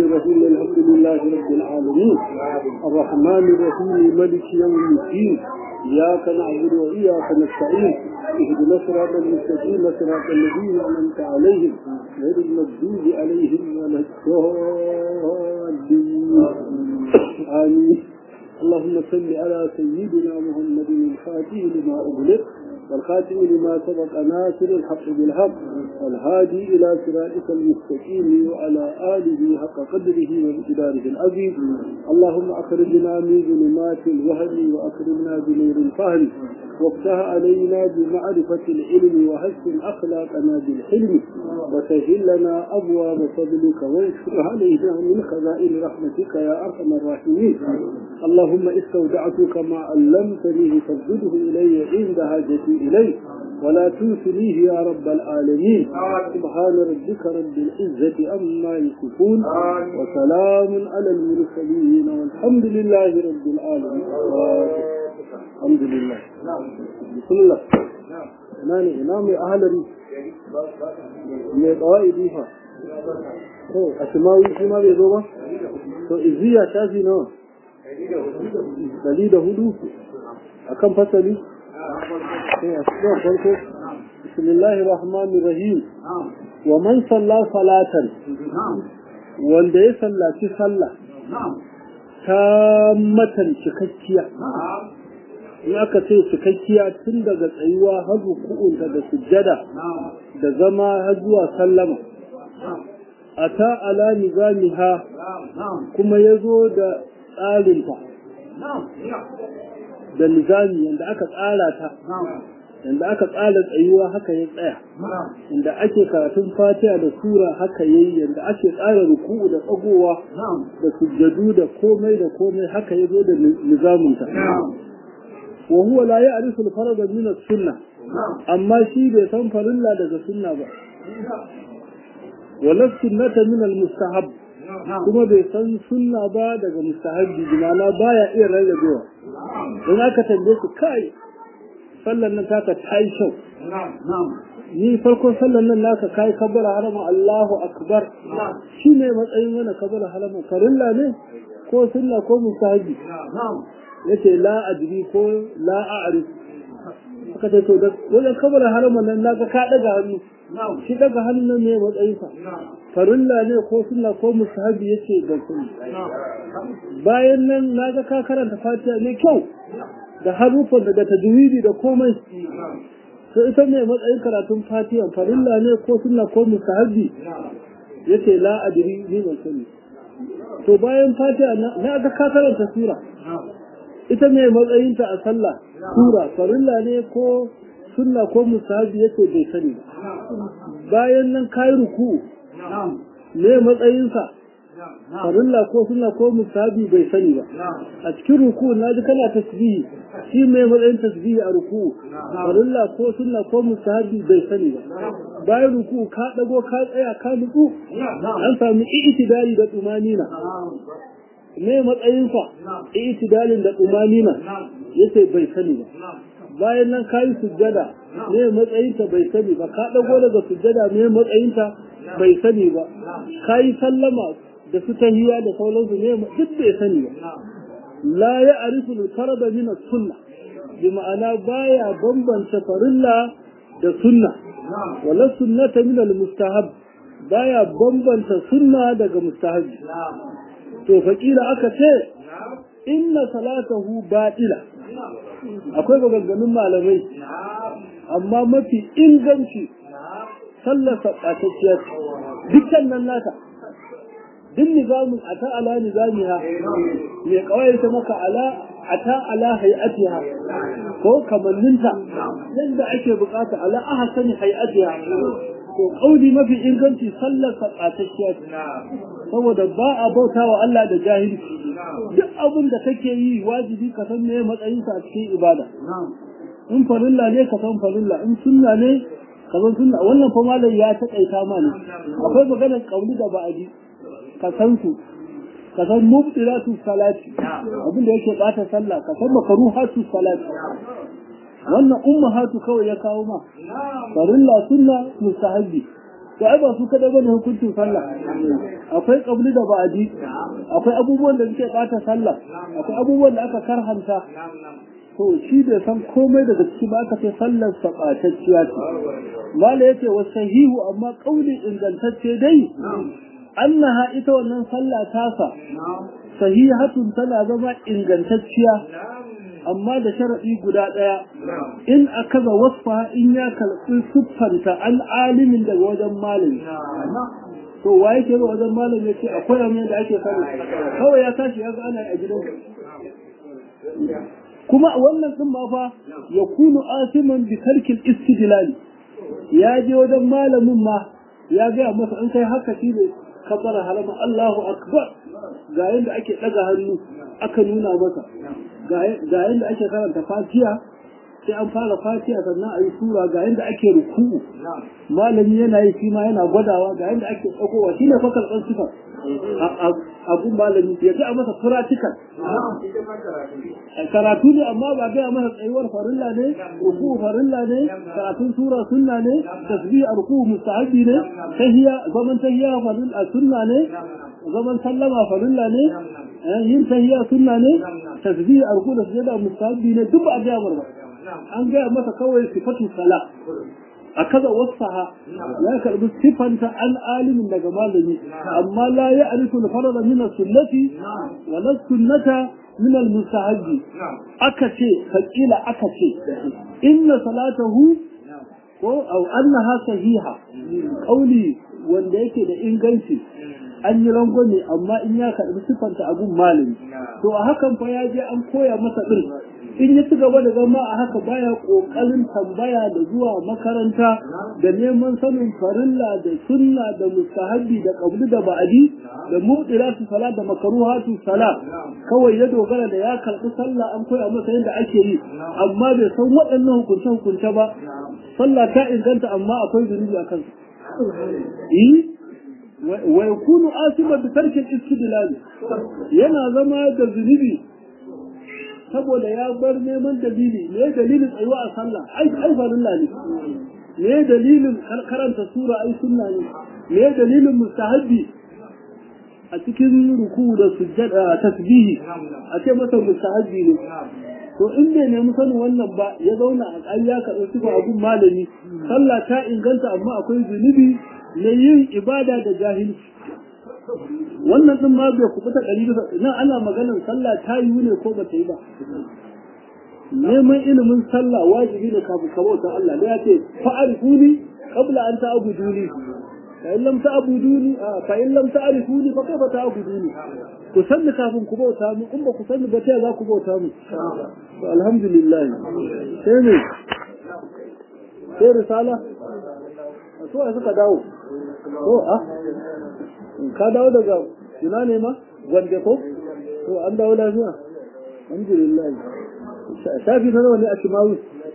الرحيم الحمد لله رب العالمين الرحمن الرحيم ملك يوم الدين إياك نعبد وإياك نستعين اهدنا الصراط المستقيم صراط الذين أنعمت عليهم غير المغضوب عليهم ولا الضالين آمين اللهم صل على سيدنا محمد الفاتح لما أغلق والخاتم لما سبق ناصر الحق بالحق والهادي إلى صراطك المستقيم وعلى آله حق قدره وامتداره العظيم اللهم أخرجنا من ظلمات الوهم وأكرمنا بنور الفهم وافتح علينا بمعرفة العلم وحسن أخلاقنا بالحلم وسهل لنا أبواب فضلك وانشر علينا من خزائن رحمتك يا أرحم الراحمين اللهم استودعتك ما علمتني فاسجده إلي عند حاجتي إليه ولا تنسنيه يا رب العالمين سبحان ربك رب العزة أما يصفون وسلام على المرسلين والحمد لله رب العالمين الحمد لله بسم الله ناني إمام أهلري mai kawai difa to a shimawi shi ma bai zo ba to iziya shafi nawa dari da hudu a kan fasali sai a cikin farko bismillahir rahmanir rahim wa man salla salatan wanda ya sallaci sallah ta matan cikakkiya in aka ce cikakkiya tun daga tsayuwa har ruku'unta da sujjada da zama har zuwa sallama a ta ala nizamiha kuma ya zo da tsarinta da nizami yadda aka tsara ta yadda aka tsara tsayuwa haka ya tsaya yadda ake karatun fatiha da sura haka ya yi yadda ake tsara ruku'u da tsagowa da sujjadu da komai da komai haka ya zo da nizaminta wa huwa la ya'rifu al-farada min as-sunnah amma shi bai san farilla daga sunna ba wala sunnata min al-mustahab kuma bai san sunna ba daga mustahabbi jimala baya iya rarrabewa don aka tambaye su kai sallan nan taka ta yi kyau ni farkon sallan nan naka kai kabbara harama Allahu akbar shi ne matsayin wani kabbara harama farilla ne ko sunna ko mustahabbi yace la adri ko la a'rif aka ce to da wajen kabbara harama nan naka ka daga hannu shi daga hannun ne matsayinsa farilla ne ko sunna ko musahabi yace da sun bayan nan naga ka karanta fatiha ne kyau da harufan daga tajwidi da komai to ita ne matsayin karatun fatiha farilla ne ko sunna ko musahabi yace la adri ni ban sani to bayan fatiha na ga ka karanta sura ita ne matsayinta a sallah sura farilla ne ko sunna ko musahabi yace bai sani bayan nan kai ruku ne matsayinsa farilla ko sunna ko musahabi bai sani ba a cikin ruku na ji kana tasbihi shi mai matsayin tasbihi a ruku farilla ko sunna ko musahabi bai sani ba bayan ruku ka dago ka tsaya ka nutsu an sami i'tidali da tumanina ne matsayinsa i'tidalin da tumanina yace bai sani ba bayan nan kayi sujjada ne matsayinta bai sani ba ka dago daga sujjada ne matsayinta bai sani ba kayi sallama da su tahiya da sauransu ne duk bai sani ba la ya arifu al-farada min as-sunna bi ma'ana baya bambanta farilla da sunna wala sunnata min al-mustahab baya bambanta sunna daga mustahabi to fakila aka ce inna salatahu batila akwai maganganun malamai amma mafi inganci sallarsa ɓatacciya ce dukkan nan nata duk nizamin a ta'ala nizamiha mai kawai ta maka ala a ta'ala hay'atiha ko kamanninta yadda ake bukata ala aha sani hay'atiha to kauli mafi inganci sallarsa ɓatacciya ce saboda ba a bauta wa Allah da jahilci duk abin da kake yi wajibi ka san me matsayinsa a cikin ibada in farilla ne ka san farilla in sunna ne ka san sunna wannan fa malam ya taƙaita ma ne akwai maganar kauli da ba'adi ka san su ka san mubtilatu salati abin da yake bata sallah ka san makruhatu salati wannan ummahatu kawai ya kawo ma farilla sunna mustahabbi to ai ba su kada bane hukuncin sallah akwai kabli da ba'adi akwai abubuwan da suke bata sallah akwai abubuwan da aka karhanta to shi bai san komai daga ciki ba aka ce sallar sabatacciya ce mala yace wa sahihu amma kauli ingantacce dai annaha ita wannan sallah tasa sahihatun tana zama ingantacciya amma da sharaɗi guda ɗaya in aka za wasfa in ya karɓi siffanta an alimin daga wajen malami to wa yake zuwa wajen malami ya ce akwai amma da ake sani kawai ya tashi ya ga ana a gidan kuma wannan din ma fa ya kunu asiman bi tarkil istidlal ya je wajen malamin ma ya ga masa an kai haka shi ne kabbara halama Allahu akbar ga yanda ake daga hannu aka nuna masa ga yanda ake karanta fatiha sai an fara fatiha sannan a yi sura ga yanda ake ruku'u malami yana yi shi ma yana gwadawa ga yanda ake tsakowa shi ne fa karɓar sifar abun malami ya ga masa practical karatu ne amma ba ga masa tsayuwar farilla ne ruku farilla ne karatun sura sunna ne tasbih ruku mustahabi ne tahiyya zaman tahiyya farilla sunna ne zaman sallama farilla ne yin tahiyya sunna ne tasbih ruku da sujada mustahabi ne duk ba ga ba an ga masa kawai sifatu sala a kaza wasaha ya karbi sifanta an alimin daga malami amma la ya arifu al-farada min sunnati wa la sunnata min al-mustahabbi aka ce fakila aka ce inna salatahu ko au annaha sahiha qauli wanda yake da inganci an yi rangwame amma in ya karbi sifanta abun malami to a hakan fa ya je an koya masa din in ya ci gaba da zama a haka baya kokarin tambaya da zuwa makaranta da neman sanin farilla da sunna da mustahabbi da qabli da ba'adi da mubtilatu salat da makruhatu salat kawai ya dogara da ya karbi sallah an koya masa yadda ake yi amma bai san waɗannan hukunce hukunce ba sallah ta inganta amma akwai zunubi a kansa wa yakunu asima bi tarkil istidlal yana zama da zunubi saboda ya bar neman dalili me dalilin tsayuwa a sallah ai ai farilla ne me dalilin karanta sura ai sunna ne me dalilin mustahabbi a cikin ruku da sujjada tasbihi a ce masa mustahabbi ne to in bai nemi sanin wannan ba ya zauna a ƙarya ka ɗauki ba abun malami sallah ta inganta amma akwai zunubi na yin ibada da jahilci wannan din ma bai kubuta ɗari bisa nan ana maganar sallah ta yi ne ko ba ta yi ba neman ilimin sallah wajibi ne kafin ka bauta Allah da ya ce fa'arifuni qabla an ta'buduni fa in lam ta'buduni fa in lam ta'rifuni fa kaifa ta'buduni ku sanni kafin ku bauta mu in ba ku sanni ba ta za ku bauta mu to alhamdulillah sai ne sai risala to ai suka dawo to ah ka dawo daga ina ne ma gwande ko to an dawo lafiya alhamdulillah shafi na nawa ne a shimawi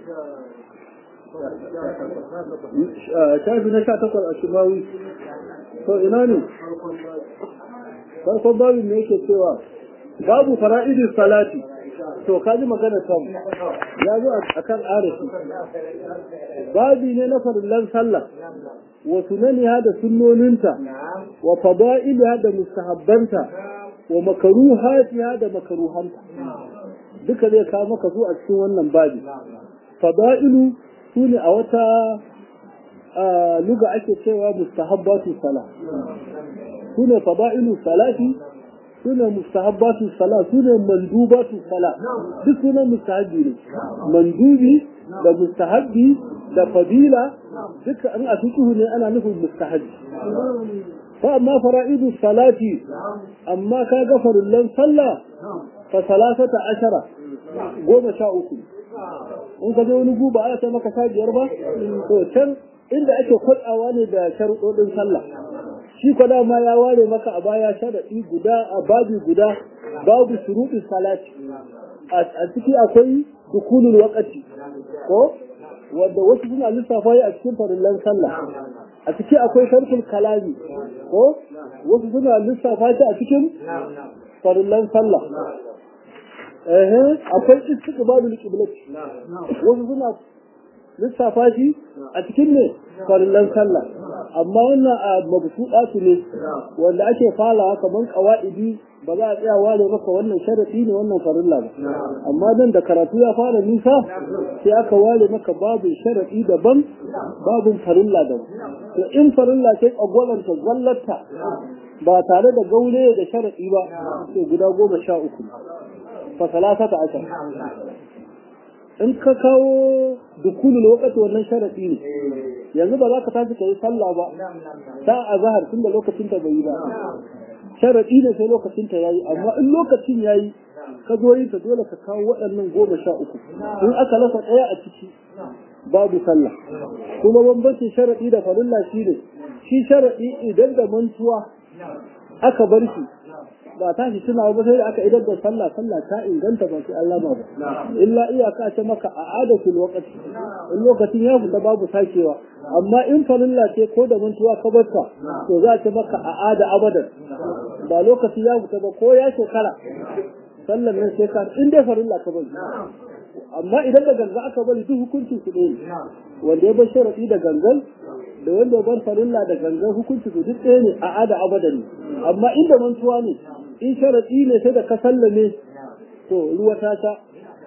shafi na sha takwas a shimawi to ina ne farkon babu ne yake cewa babu fara'idin salati to ka ji magana samu ya zo a kan arashi babi ne na farillan sallah wa sunaniha da sunnoninta wa fada'iliha da mustahabbanta wa makaruhatiha da makaruhanta duka zai kawo maka su a cikin wannan babi fada'ilu su ne a wata luga ake cewa mustahabbatu sala su ne fada'ilu salati su ne mustahabbatu sala su ne mandubatu sala duk sunan mustahabbi ne mandubi da mustahabbi da fadila duka an a fiqhu ne ana nufin mustahabbi fa amma fara'idu salati amma ka ga farullan sallah fa salasata ashara goma sha uku in ka je wani guba ana sai maka sha biyar ba to can inda ake kwatsawa ne da sharuɗoɗin sallah shi ko dama ya ware maka a baya sharaɗi guda a babi guda babu shuruɗin salati a ciki akwai dukulul wakati ko wanda wasu suna lissafa a cikin farillan sallah a ciki akwai sharkul kalami ko wasu suna lissafa shi a cikin farillan sallah eh akwai istiqbalul qiblat wasu suna lissafa shi a cikin ne farillan sallah amma wannan a mabsuɗatu ne wanda ake falawa kamar qawaidi ba za a tsaya ware maka wannan sharadi ne wannan farilla ba amma nan da karatu ya fara nisa sai aka ware maka babu sharadi daban babu farilla daban to in farilla sai tsagwalanta zallata ba tare da gaure da sharadi ba to guda goma sha uku fa salasata ashar in ka kawo dukulu lokaci wannan sharadi ne yanzu ba za ka tashi ka yi sallah ba ta azhar tunda lokacin ta bai yi ba sharaɗi ne sai lokacin ta yayi amma in lokacin yayi ka zo yin ta dole ka kawo waɗannan goma sha uku in aka rasa ɗaya a ciki babu sallah kuma bambancin sharaɗi da farilla shi ne shi sharaɗi idan da mantuwa aka bar shi ba ta shi suna ba sai da aka idar da sallah sallah ta inganta ba sai Allah ba illa iyaka ce maka a adatul waqti in lokacin ya fita babu sakewa amma in farilla ce ko da mantuwa ka barka to za ta maka a ada abadan ba lokaci ya fita ba ko ya shekara sallan nan sai ka in dai farilla ka bari amma idan da ganga aka bari duk hukuncin su ne wanda ya bar sharadi da gangan da wanda ya bar farilla da gangan hukuncin su duk ɗaya ne a ada abadan ne amma inda mantuwa ne in sharadi ne sai da ka sallame to ruwa ta sha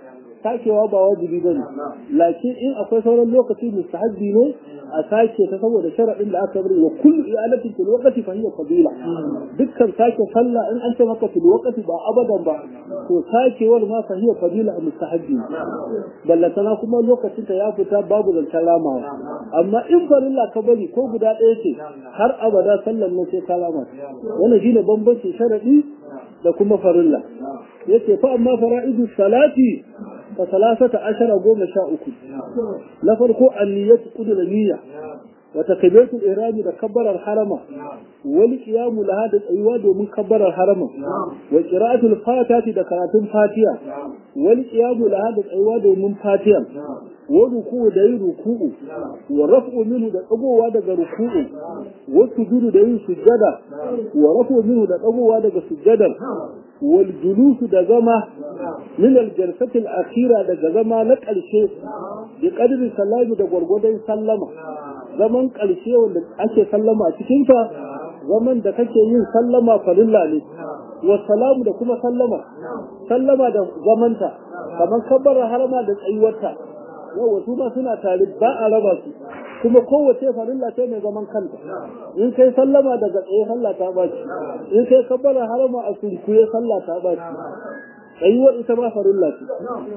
sakewa ba wajibi bane lakin in akwai sauran lokaci mustahabbi ne a sake ta saboda sharadin da aka bari wa kullu i'alatin fil waqti fa hiya fadila dukkan sake sallah in an ce maka fil waqti ba abadan ba to sakewar ma fa hiya fadila a mustahabbi ballatana kuma lokacin ta ya fita babu zancen ramawa amma in farilla ka bari ko guda ɗaya ce har abada sallan nan sai ka rama wannan shine bambancin sharadi da kuma farilla yace fa amma fara'idu salati fa salasata ashara goma sha uku na farko anniyatu qudra niyya wa takbiratul ihrami da kabbarar harama wal qiyamu laha da tsayuwa domin kabbarar harama wa qira'atul fatihati da karatun fatiha wal qiyamu laha da tsayuwa domin fatiha wa ruku'u da yin ruku'u wa raf'u minhu da dagowa daga ruku'u wa sujudu da yin sujjada wa raf'u minhu da dagowa daga sujjadar wal julusu da zama min al jalsati al akhira daga zama na karshe bi qadri salami da gwargwadon sallama zaman karshe wanda ake sallama a cikin ka zaman da kake yin sallama farilla ne wa salamu da kuma sallama sallama da zamanta kamar kabbara harama da tsayuwarta yau su ma suna tare ba a raba su kuma kowace farilla ce mai zaman kanta in kai sallama daga tsaye sallah ta baci in kai kabbara harama a sunkuye sallah ta baci tsayuwar ita ma farilla ce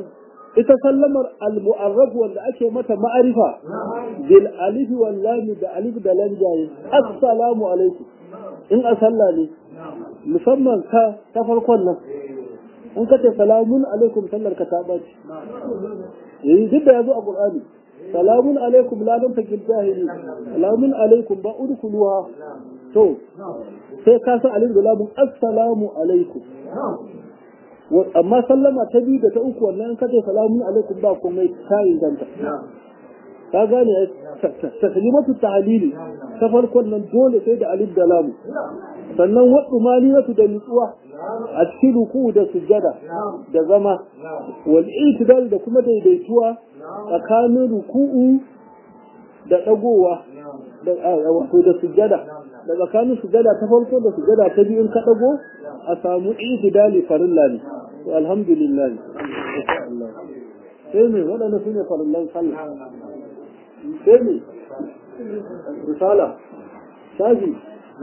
ita sallamar al-mu'arraf wanda ake mata ma'arifa bil alif wal lam da alif da lam jaye assalamu alaikum in a sallah ne musamman ka ta farkon nan in ka ce salamun alaikum sallar ka ta baci yayi duk da yazo a qur'ani salamun alaikum la lam takil jahili salamun alaikum ba udkhuluha to sai ka san alif da lam assalamu alaikum amma sallama ta biyu da ta uku wannan kace salamun alaikum ba komai ta inganta ka gane taslimatu tahlili ta farkon nan dole sai da alif da lam sannan wadu maliyatu da nutsuwa a cikin ruku da sujjada da zama wal itidal da kuma daidaituwa tsakanin ruku'u da dagowa da wato da sujjada da tsakanin sujjada ta farko da sujjada ta biyu in ka dago a samu itidali farilla ne to alhamdulillah sai me waɗanda su ne farillan sallah sai me risala shafi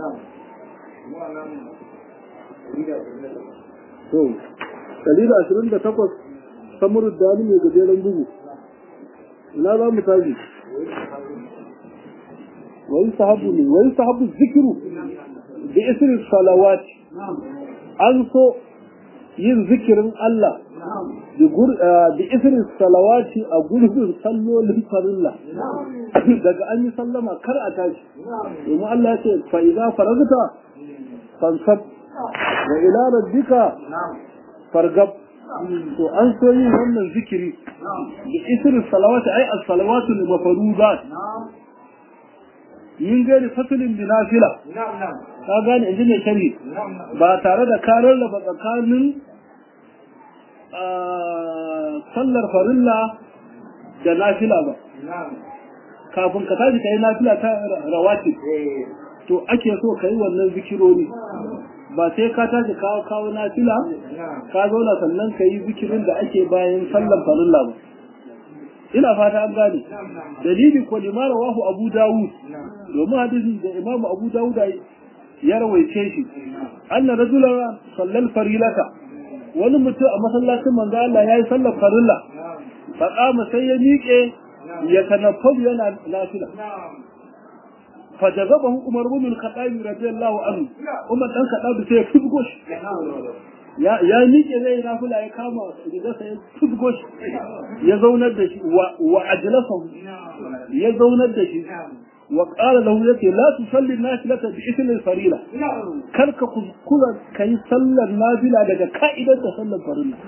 to dalila ashirin da takwas samuru dani mai gajeren bugu ina za mu tashi wani sahabu ne wani sahabu zikiru da isirin salawati an so yin zikirin Allah da isirin salawati a gurbin sallolin farilla daga an yi sallama kar a tashi domin Allah ya ce fa'iza faragta fansab wa ila rabbika fargab to an so yin wannan zikiri da isirin salawati ai as-salawatu al-mafruḍat min gairi fasilin bi nafila ka gane inji ne shari ba tare da ka rarraba tsakanin sallar farilla da nafila ba kafin ka tashi kai nafila ta rawatib to ake so kai wannan zikirori ba sai ka tashi kawo kawo nafila ka zauna sannan ka yi zikirin da ake bayan sallan farilla ba ina fata an gane dalili ko limara wahu abu dawud domin hadisin da imamu abu dawud ya rawaice shi anna rajula sallal farilata wani mutum a masallacin manzo Allah yayi sallar farilla fa qama sai ya miƙe ya tanaffalu yana nafila fa jazabahu umar ibn al-khattab radiyallahu anhu umar dan khattab sai ya fusgo shi ya ya miƙe zai nafila ya kama riga sai ya fusgo shi ya zaunar da shi wa ajlasahu ya zaunar da shi وقال له يتي لا تصلي النافلة بإثم الفريلة كرك كذكرا كي صلى النافلة لك كائدة تصلى الفريلة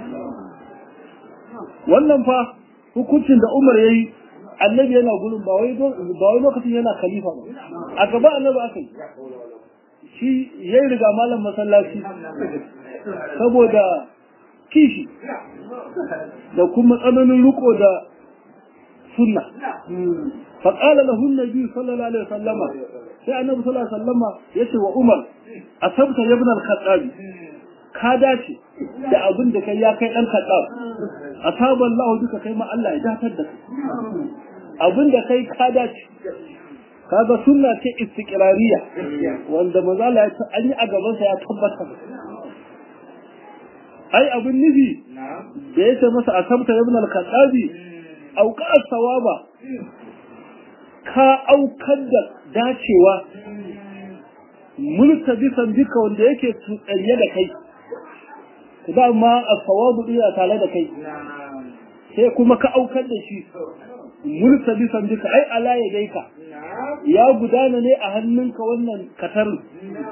wannan fa hukuncin da Umar yayi annabi yana gurin ba wai ba wai lokacin yana khalifa ba a gaba annabi aka yi shi yayi riga malam masallaci saboda kishi da kuma tsananin riko da sunna فقال له النبي صلى الله عليه وسلم sai annabi sallallahu alaihi wasallama yace wa Umar asabta ibn al-Khattab ka dace da abin da kai ya kai dan Khattab asaba Allah duka kai ma Allah ya datar da kai abin da kai ka dace kaga sunna ce istiqrariya wanda manzo Allah ya an yi a gaban sa ya tabbata ai abin nufi da yace masa asabta ibn al-Khattab auka sawaba ka aukar da dacewa mulka bisan duka wanda yake tsanye da kai dama a sawabu iya tare da kai sai kuma ka aukar da shi mulka bisan duka ai ala ya gaika ya gudana ne a hannunka wannan katarin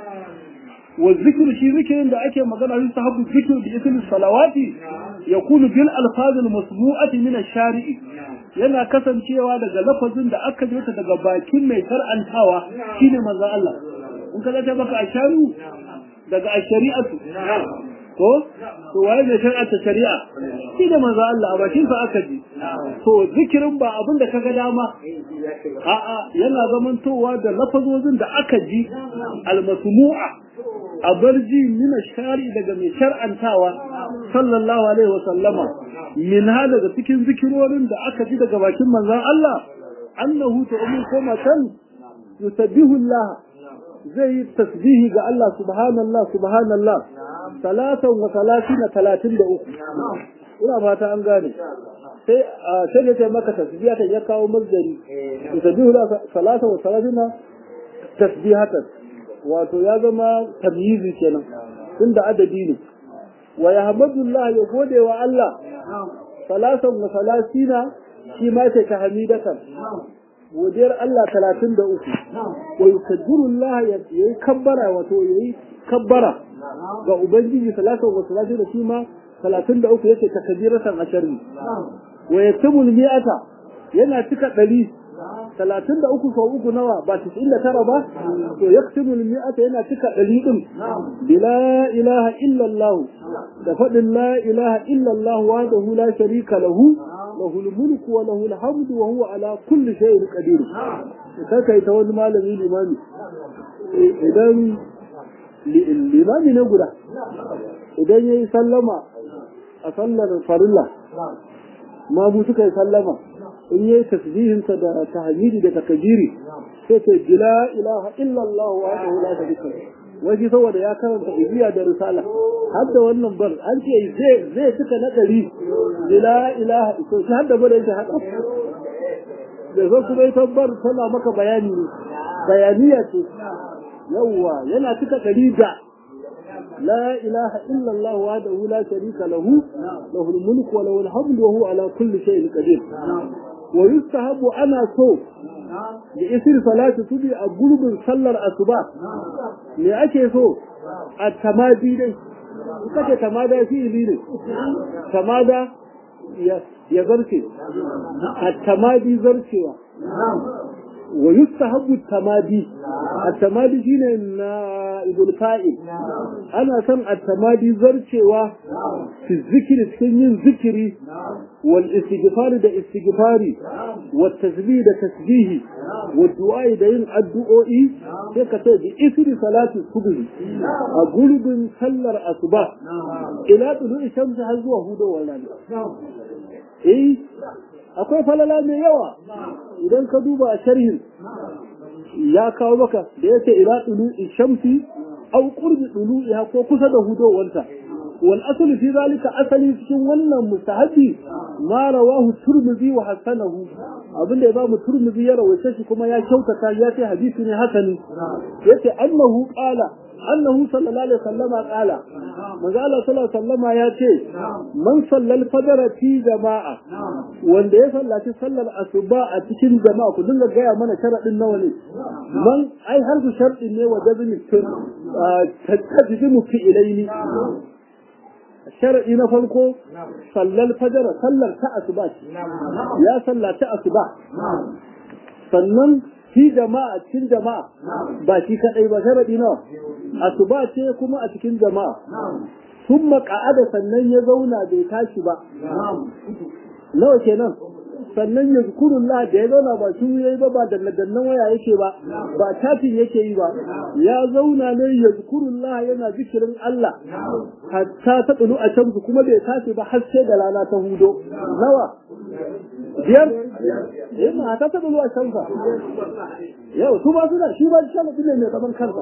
wa zikru shi zikirin da ake magana shi sahabu zikru bi ismi salawati yakunu bil alfazil masmu'ati min ash-shari'i yana kasancewa daga lafazin da aka jota daga bakin mai shar'antawa shine manzo Allah in ka ta baka asharu daga ashari'atu ko to waye ne shar'anta shari'a shine manzo Allah a bakin sa aka ji to zikirin ba abin da kaga dama a'a yana zamantowa da lafazozin da aka ji al-masmu'a a barji min shari daga mai shar'antawa sallallahu alaihi wa sallama min daga cikin zikirorin da aka ji daga bakin manzon Allah annahu ta'umu koma kan yusabbihu Allah zai yi tasbihi ga Allah subhanallah subhanallah salatan wa salatina talatin da uku ina fata an gane sai sai da ta maka tasbiha ta ya kawo mazdari yusabbihu Allah salatan wa salatina tasbihatan wato ya zama tamyizi kenan tunda adadi ne wa yahmadullah ya gode wa Allah salasan wa salasina shi ma ce ta hamidatan godiyar Allah talatin da uku wa yukaddirullah ya yi kabbara wato ya yi kabbara ga ubangiji salasan wa salasina shi ma talatin da uku yake takbiratan asharri wa yatimul mi'ata yana cika ɗari talatin da uku sau uku nawa ba tisa'in da tara ba to ya mi'ata yana cika ɗari ɗin bila ilaha illallah da faɗin la ilaha illallah wa da la sharika lahu lahu mulku wa lahu alhamdu wa huwa ala kulli shay'in qadir sai kai ta wani malami limami idan limami ne guda idan yayi sallama a sallar farilla ma mu suka yi sallama in yi tasbihinsa da tahmidi da takbiri sai ce la ilaha illa Allah wa la sharika waje saboda ya karanta ibiya da risala har da wannan bar an ce zai zai cika na dari la ilaha to shi har da bar yake haka da zo kuma ita bar tana maka bayani ne bayaniya ce yawwa yana cika dari da لا إله إلا الله وحده لا شريك له له الملك وله الحمد وهو على كل شيء قدير ويستحب أنا سو لإسر صلاة تبي أقلب صلى الأصباح لأكي سو التمادي دي kace tamada fi'ili ne tamada ya zarce at-tamadi zarcewa wa yustahabbu at-tamadi at-tamadi shine na na'ibul fa'il ana son at-tamadi zarcewa fi zikiri cikin yin zikiri wal istighfari da istighfari wat tasbih da tasbihi wad du'a da yin addu'o'i sai ka ce bi isri salati subhi a gurbin sallar asuba ila tulu'i shamsi har zuwa hudowar rana eh akwai falala mai yawa idan ka duba a sharhin ya kawo maka da yake ila tulu'i shamsi aw qurbi tulu'iha ko kusa da hudowarta wal aslu fi zalika asali cikin wannan mustahabi ma rawahu turmizi wa hasanahu abinda ya ba mu turmizi ya rawaita shi kuma ya kyautata ya ce hadisi ne hasani yace annahu qala annahu sallallahu alaihi wasallam qala manzo Allah sallallahu alaihi wasallam ya ce man sallal fajr fi jama'a wanda ya sallaci sallar asuba a cikin jama'a ku dinga gaya mana sharadin nawa ne man ai har su sharadin ne wa jazmi tun tajimu fi ilaini sharadi na farko sallal fajr sallar ta asuba ya sallaci asuba sannan fi jama'a cikin jama'a ba shi kadai ba sharadi nawa asuba ce kuma a cikin jama'a sun maka'ada sannan ya zauna bai tashi ba nawa kenan sannan ya zukurullah da ya zauna ba shi yayi ba ba dannan waya yake ba ba tafin yake yi ba ya zauna ne ya zukurullah yana zikirin Allah hatta ta tsulu a can kuma bai tashi ba har sai da rana ta hudo nawa biyar eh ma ta ta tsulu a can fa yau su ba su da shi ba shi ne mai zaman kansa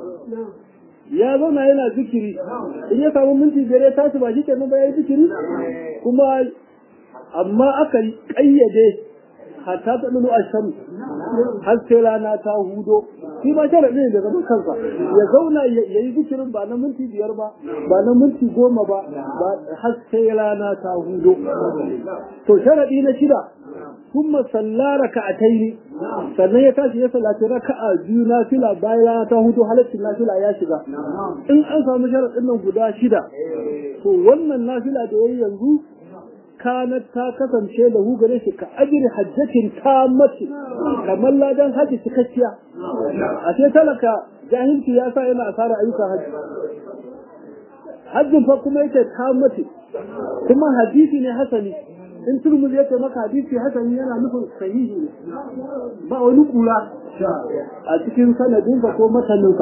ya zauna yana zikiri in ya samu minti biyar ya tashi ba shi kenan ba ya yi zikiri kuma amma aka kayyade hatta ta lulu a shan har sai rana ta hudo shi ma sharaɗi ne da zaman kansa ya zauna ya yi zikirin ba na minti biyar ba ba na minti goma ba har sai rana ta hudo to sharaɗi na shida kuma salla raka'ataini sannan ya tashi ya sallaci raka'a biyu na fila bayan rana ta hudu halaccin nafila ya shiga in an samu sharaɗin nan guda shida to wannan nafila da yayi yanzu kanat ta kasance da hu gare shi ka ajiri hajjatin ta mace kamar ladan haji cikakkiya a sai talaka jahilci ya sa yana asara ayyukan haji hajjin fa kuma yake ta mace kuma hadisi ne hasani in turmuz yake maka hadisi hasani yana nufin sahihi ne ba wani kula a cikin sanadinsa ko mataninsa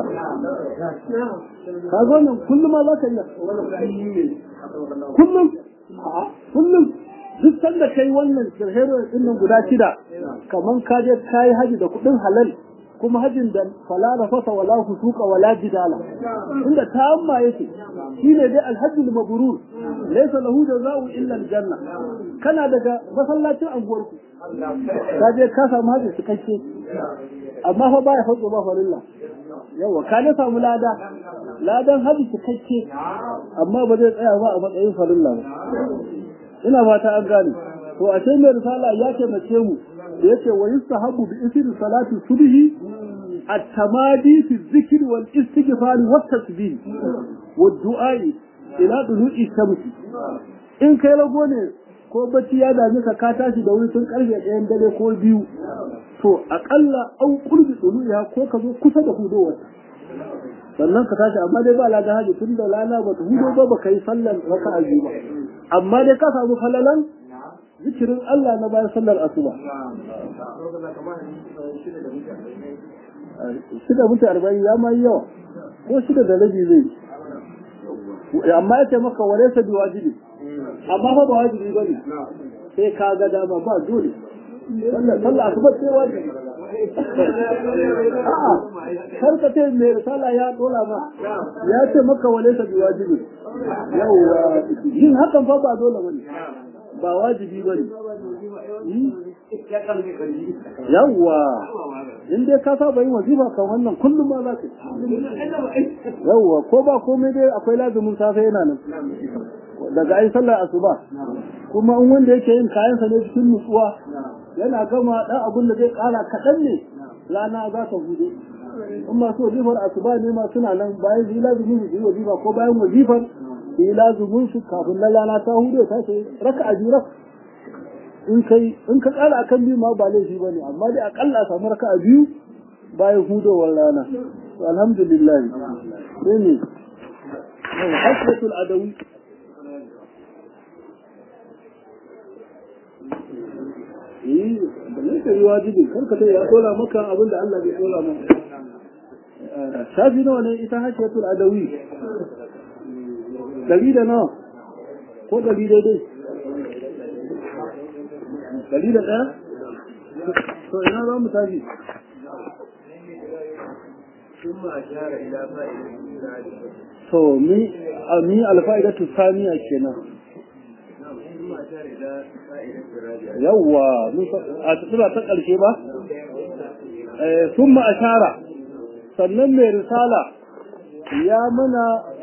ka zo nan kullum ma za ka yi kullum kullum duk sanda kai wannan shirhero din nan guda shida kaman ka je kai haji da kudin halal kuma hajin da fala rafasa wala fusuka wala jidala inda tamma yake shine dai alhajjul mabrur laysa lahu jazaa'u illa aljanna kana daga masallacin anguwarku ka je ka samu haji cikakke amma fa baya fatso ba falilla yawa ka ne samu lada ladan haji cikakke amma ba zai tsaya ba a matsayin farilla ba ina fata an gane to a ce mai risala ya taimake mu da yace wa yustahabu bi isri salati subhi at-tamadi fi dhikr wal istighfar wa tasbih wa du'a ila dulu'i shamsi in kai rago ne ko bacci ya dame ka ka tashi da wuri tun karfe ɗayan dare ko biyu to aƙalla an kurbi dulu'iha ko ka zo kusa da hudowar sannan ka tashi amma dai ba ladan haji tun da lana ba ta hudo ba ba kai sallan raka'a biyu ba amma dai ka samu falalan zikirin Allah na bayan sallar asuba shida mutu arba'in ya ma yawa ko shida da rabi zai amma ya ce maka wale sa biyu wajibi amma fa ba wajibi ba ne sai ka ga dama ba dole sallar asuba sai wajibi a'a kar ka ce mai risala ya dola ma ya ce maka wale sa biyu wajibi yawa yin hakan fa ba dole bane ba wajibi bane yawwa in dai ka saba yin wazifa kan wannan kullum ma za ka yawwa ko ba komai dai akwai lazumin safe yana nan daga ai sallar asuba kuma in wanda yake yin kayansa ne cikin nutsuwa yana gama dan abin da zai kara kaɗan ne rana za ta hudu in masu wazifar asuba ne ma suna nan bayan su yi lazumin su yi wazifa ko bayan wazifar su yi lazumin su kafin na rana ta hudu ta ce raka a biyu in kai in ka kara akan biyu ma ba laifi bane amma dai akalla a samu raka a biyu bayan hudowar rana alhamdulillah sai ne hasratul adawi eh da ne kai wajibi karka dai ya dora maka abin da Allah bai dora maka shafi nawa ne ita hasratul adawi dari da nawa ko dari daidai dari da ɗaya to ina za mu tafi ثم أشار إلى فائدة to mi mi alfa'idatu saniya kenan ثم أشار إلى فائدة الرابعة yawwa a tsira ta ƙarshe ba eh summa ashara sannan mai risala ya mana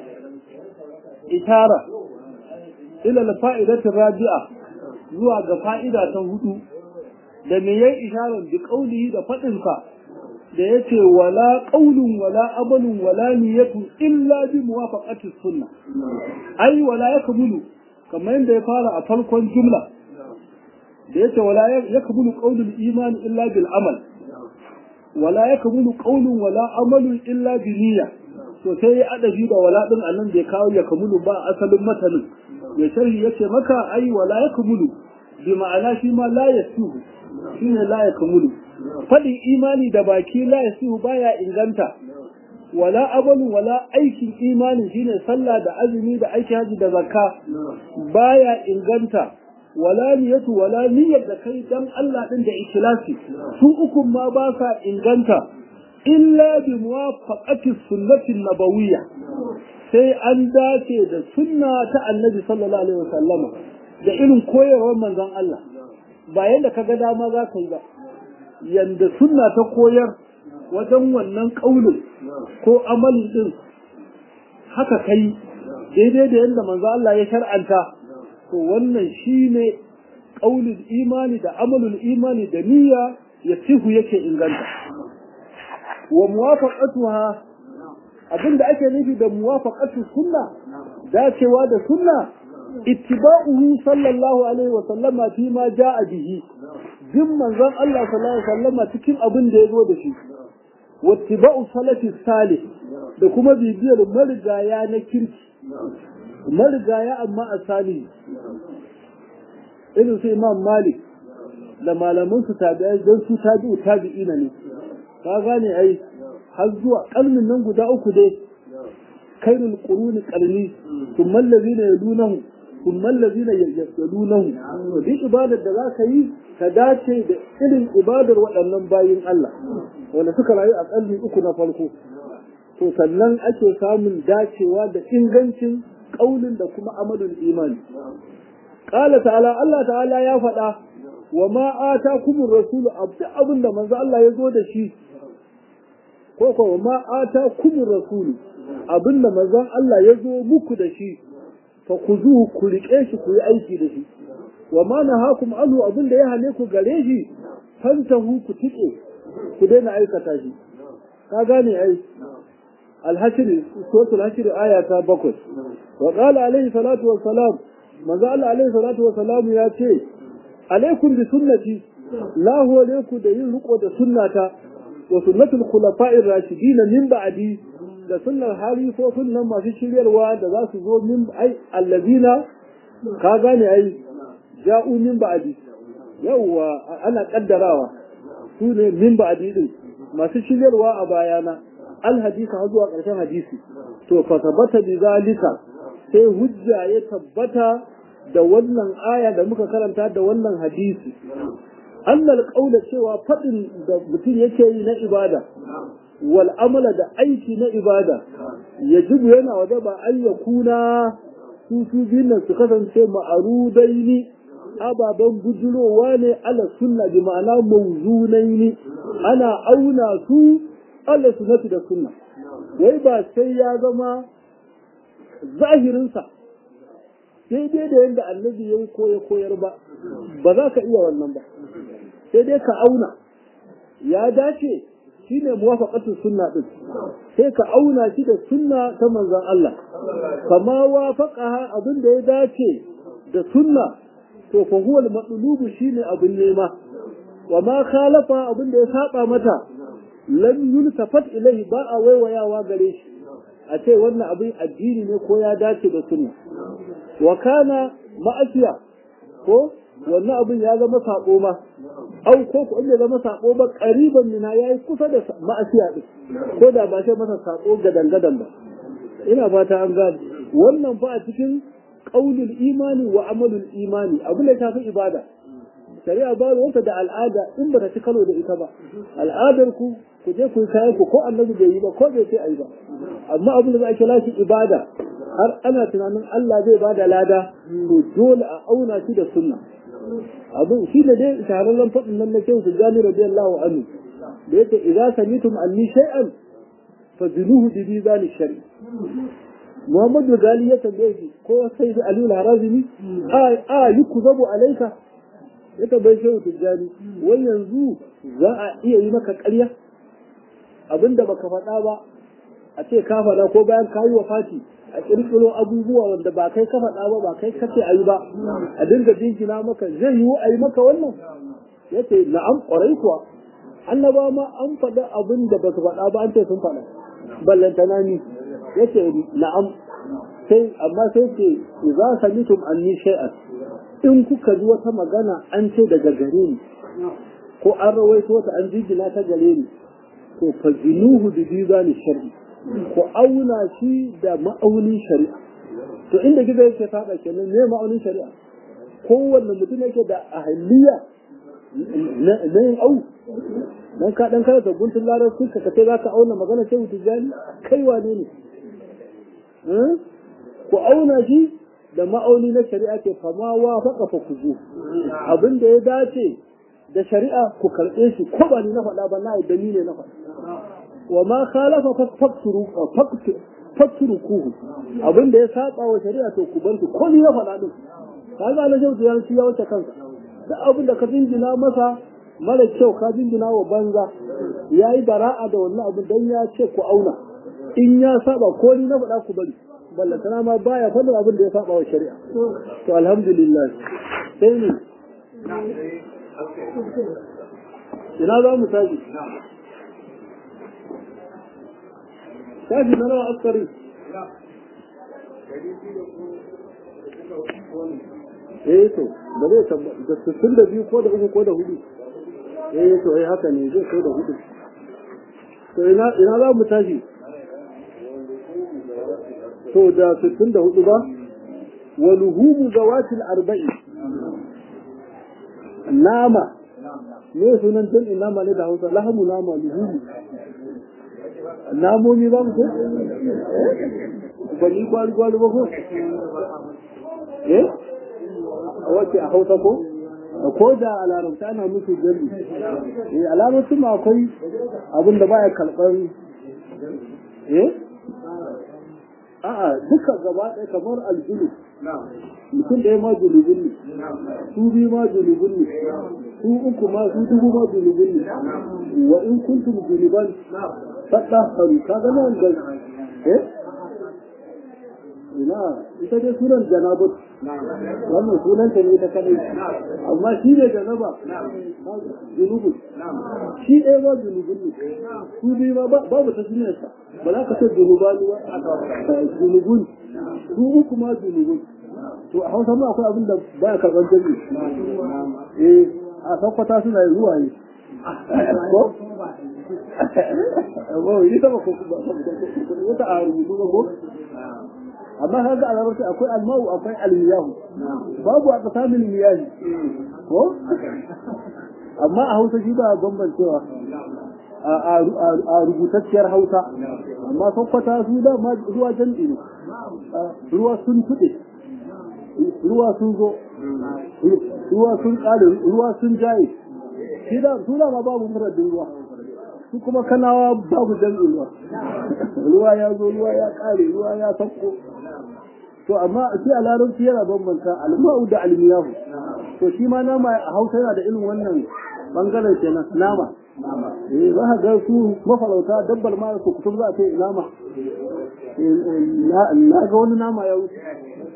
ishara ila alfa'idatu rabi'a zuwa ga fa'ida ta hudu da me yayi isharar bi qaulihi da fadin sa da yace wala qaulun wala amalun wala niyyatun illa bi muwafaqati sunnah ai wala yakmulu kamar yadda ya fara a farkon jumla da yace wala yakmulu qaulul iman illa bil amal wala yakmulu qaulun wala amalun illa bi niyya to sai ya adabi da wala din annan bai kawo yakmulu ba asalin matanin ya sharhi yace maka ai wala yakmulu bi ma'ana shi ma la yasuhu shine la yakmulu fadin imani da baki la yasuhu baya inganta wala abalu wala aikin imani shine sallah da azumi da aiki haji da zakka baya inganta wala niyatu wala niyyar da kai dan Allah din da ikhlasi su uku ma ba sa inganta illa bi muwafaqati sunnati nabawiyya sai an dace da sunna ta annabi sallallahu alaihi wasallama da irin koyarwar manzon Allah ba yanda kaga dama za ka yi ba yanda sunna ta koyar wajen wannan kaulin ko amalin din haka kai daidai da yadda manzo Allah ya shar'anta to wannan shine qaulul imani da amalul imani da niyya ya sihu yake inganta wa muwafaqatuha abinda ake nufi da muwafaqatu sunna dacewa da sunna ittiba'uhu sallallahu alaihi wa sallama fi ma ja'a bihi bin manzon Allah sallallahu alaihi wa sallama cikin abin da ya zo da shi wattiba'u salafi salih da kuma bibiyar marigaya na kirki marigaya amma a salihi irin su imam malik da malaman su tabi'ai don su tabi'u tabi'ina ne ka gane ai har zuwa kalmin nan guda uku dai kairul quruni qarni thumma allazina yalunahu thumma allazina yalunahu duk ibadar da za ka yi ka dace da irin ibadar waɗannan bayin Allah wanda suka rayu a kalmi uku na farko to sannan ake samun dacewa da ingancin ƙaunin da kuma amalin imani qala ta'ala Allah ta'ala ya faɗa wa ma atakumur rasulu abda abin da manzo Allah ya zo da shi ko ko wa ma atakumur rasulu abin da manzo Allah ya zo muku da shi fa kuzuhu ku rike shi ku yi aiki da shi wa ma nahakum anhu abin da ya hane ku gare shi fantahu ku tike ku daina aikata shi ka gane ai الحشر سورة الحشر آية بكر وقال عليه الصلاة والسلام ما قال عليه الصلاة والسلام يا شيء عليكم بسنتي لا هو عليكم دين رقوة سنة وسنة الخلفاء الراشدين من بعدي da sunnar halifofin nan masu shiryarwa da za su zo min ai allazina ka gane ai ja'u min ba'di yawwa ana kaddarawa su ne min ba'di din masu shiryarwa a bayana alhadisa har zuwa ƙarshen hadisi to fa tabbata bi zalika sai hujja ya tabbata da wannan aya da muka karanta da wannan hadisi annal qaula cewa fadin da mutum yake yi na ibada wal amala da aiki na ibada yajibu yana waje ba an yakuna su su biyun nan su kasance ma'arudaini ababen bujurowa ne ala sunna bi ma'ana mawzunaini ana auna su Allah sunnati da sunna wai ba sai ya zama zahirinsa sai dai da yadda annabi ya koya koyar ba ba za ka iya wannan ba sai dai ka auna ya dace shine muwafaqatu sunna din sai ka auna shi da sunna ta manzon Allah kama wafaqaha abin da ya dace da sunna to fa huwa al shine abin nema wa ma khalafa abin da ya saba mata lam yultafat ilayhi ba a waiwayawa gare shi a ce wannan abin addini ne ko ya dace da sunna wa kana ma'asiya ko wannan abin ya zama sako ma au ko ko inda zama sako ba qariban mina yayi kusa da ma'asiya din ko da ba sai masa sako gadan gadan ba ina fata an gane wannan fa a cikin qaulul imani wa amalul imani abin da tafi ibada shari'a ba wata da al'ada in ba ta ci karo da ita ba al'adar ku ku je ku kayan ku ko annabi bai yi ba ko bai ce ayi ba amma abin da za a kira shi ibada har ana tunanin Allah zai ba da lada to dole a auna shi da sunna abin shi da dai shahararren faɗin nan na kyau su gani radiyallahu anhu da yake idza samitum anni shay'an fazinuhu bi mizan shari Muhammadu Gali ya tambaye shi ko sai da Aliyu Harazimi a a yukuzabu alaika ya tambaye shehu Tijjani wai yanzu za a iya yi maka ƙarya abinda baka faɗa ba a ce ka faɗa ko bayan ka yi wa fati a ƙirƙiro abubuwa wanda ba kai ka faɗa ba ba kai ka ce a yi ba a dinga jinkina maka zai yiwu a yi maka wannan ya ce na'am ƙwarai kuwa annaba ma an faɗa abin da ba su faɗa ba an ce sun faɗa ballantana ni ya ce na'am sai amma sai ce za samitum anni shay'an in kuka ji wata magana an ce daga gare ni ko an rawaito ta an jingina ta gare ni to fazinuhu bi bizani shar'i ko auna shi da ma'aunin shari'a to inda gizo yake fada kenan ne ma'aunin shari'a kowanne mutum yake da ahliya na yin au dan ka dan karanta guntun larabci ka kace zaka auna magana sai tijani kai wane ne ku auna shi da ma'auni na shari'a ke fama wa faka fa kuzu abin da ya dace da shari'a ku karɓe shi ko ba ni na faɗa ba na da ni ne na faɗa wa ma khalafa fakturu fakturu kuhu abin da ya saba wa shari'a to ku bar shi ko ni na faɗa din kaga na shautu ya ya wuce kansa duk abin da ka jinjina masa mara kyau ka jinjina wa banza ya yi bara'a da wannan abin dan ya ce ku auna in ya saba ko ni na faɗa ku bari ballantana ma baya faɗin abin da ya saba wa shari'a to alhamdulillah sai ne ina za mu tashi tashi na nawa askari eh to ba zai da sittin da biyu ko da uku ko da hudu eh to eh haka ne zai ko da hudu to ina ina za mu tashi to da sittin da hudu ba wa luhumu zawatil arba'i nama me sunan jan nama ne da hausa lahamu nama luhumu namomi ba mu ko gwani kwali kwali ba ko eh wace a hausa ko ko da a larabta ana musu jami eh a larabta ma akwai abin da baya karɓar eh a'a duka gaba ɗaya kamar aljulu mutum ɗaya ma julubun ne su biyu ma julubun ne su uku ma su dubu ma julubun ne wa in kuntum juluban fadda haru ka ga nan da eh ina ita dai sunan janabat wannan sunan ta ne ta kadai amma shi ne janaba junubun shi ɗaya ba junubun ne su biyu ma babu ta sunansa ba za ka ce junubani ba junubun su uku ma junubun to a hausa ma akwai abin da ba ya karɓar jami eh a sakwata suna yi ruwa ne ko? Wow, yi sama ko wata a rubutu ba ko? amma kaga a larabci akwai almau akwai almiyahu babu a tsakanin miyahi ko amma a hausa shi ba bambancewa a rubutacciyar hausa amma sakwata su da ma ruwa jam'i ne ruwa sun tuɗe ruwa sun zo ruwa sun ƙare ruwa sun jaye shi da su da ma babu muradin ruwa su kuma kanawa babu jam'in ruwa ruwa ya zo ruwa ya ƙare ruwa ya sakko to amma shi a larabci yana bambanta alma'u da almiyahu to shi ma nama a hausa yana da irin wannan bangaren kenan nama eh za ka ga su mafarauta dabbar ma su kutum za a ce nama na ga wani nama ya wuce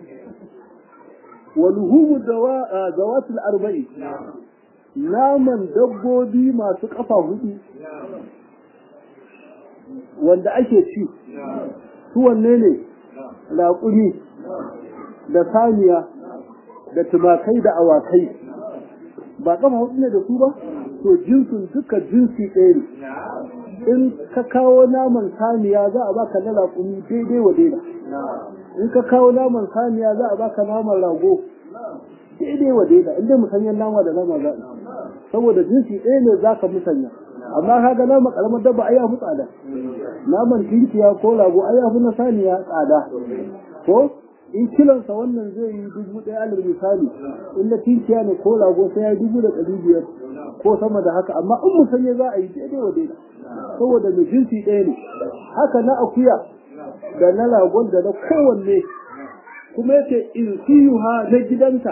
wa luhumu dawatul arba'i naman dabbobi masu kafa hudu wanda ake ci su wanne ne raƙumi da saniya da tumakai da awakai ba kama hudu ne da su ba to jinsin duka jinsi ɗaya ne in ka kawo naman saniya za a baka na raƙumi daidai wa daida in ka kawo naman saniya za a baka naman rago daidai wa daida inda musanyen nama da nama za saboda jinsi ɗaya ne za ka musanya amma kaga nama karamar dabba ai yafi tsada naman tinkiya ko rago ai yafi na saniya tsada ko in kilonsa wannan zai yi dubu ɗaya alal misali in na tinkiya ne ko rago sai ya yi dubu da ɗari biyar ko sama da haka amma in musanye za a yi daidai wa daida saboda mai jinsi ɗaya ne haka na akuya da na ragon da na kowanne kuma yake in siyuha na gidanta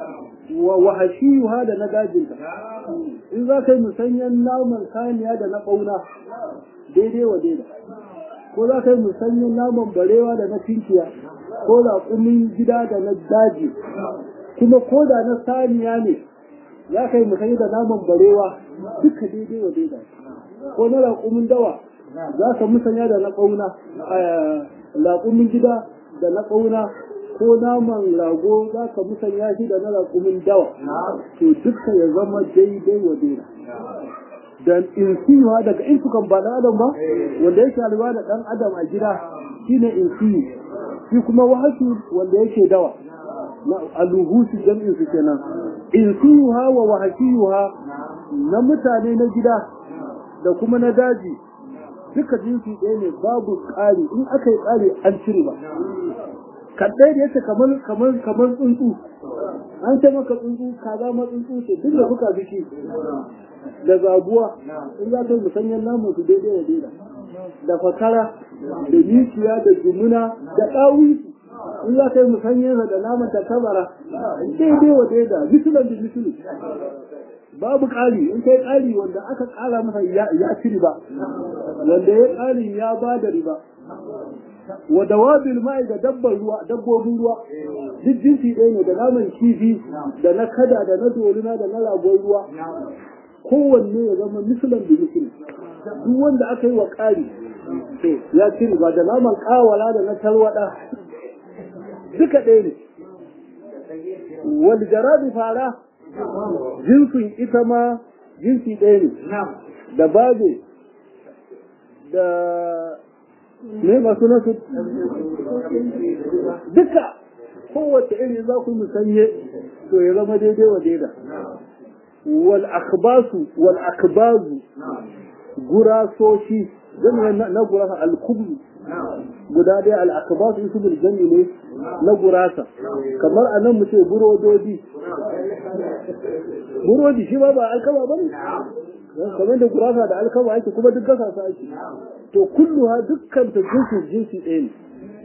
wa wahashiyuha da na dajinta in za ka yi musanyen naman saniya da na ɓauna daidai wa daida ko za ka yi musanyen naman barewa da na tinkiya ko raƙumin gida da na daji kuma ko da na saniya ne za ka yi musanyi da naman barewa duka daidai wa daida ko na raƙumin dawa za ka musanya da na ƙauna raƙumin gida da na ƙauna ko naman rago za ka musanya shi da na raƙumin dawa to duka ya zama daidai wa daida da insiwa daga insukan ba na adam ba wanda yake alwa da ɗan adam a gida shine insiyu shi kuma wahashi wanda yake dawa na aluhusu jam'in su kenan insiyuha wa wahashiyuha na mutane na gida da kuma na daji duka jinsi ɗaya ne babu ƙari in aka yi ƙari an cire ba kaɗai da yake kamar kamar kamar tsuntsu an ce maka tsuntsu kaza ma tsuntsu ce duk da kuka biki da zabuwa in za ka yi musanyen namun su daidai da daida da fakara da mikiya da jumuna da ɗawisu in za ka yi musanyen da naman ta tabara daidai wa daida misulan da misulu babu ƙari in kai ƙari wanda aka ƙara masa ya ci riba wanda ya ƙari ya ba da riba wa dawabil ma'i da dabbar ruwa dabbobin ruwa duk jinsi ɗaya ne da naman kifi da na kada da na dorina da na ragon ruwa kowanne ya zama misalan da misali duk wanda aka yi wa ƙari to ya ci riba da naman ƙawala da na tarwaɗa duka ɗaya ne wal jarabi fara jinsin ita ma jinsi ɗaya ne da babe da ne masu nasu duka kowace iri za ku musanye to ya zama daidai wa daida wal akbasu wal akbazu gurasoshi zan na gurasa al-kubru guda ɗaya al-akbasu isu bil jami ne na gurasa kamar a nan mu ce burododi burodi shi ba ba alkama ba ne kamar da gurasa da alkama ake kuma duk gasa su ake to kulluha dukkan ta jinsi jinsi ɗaya ne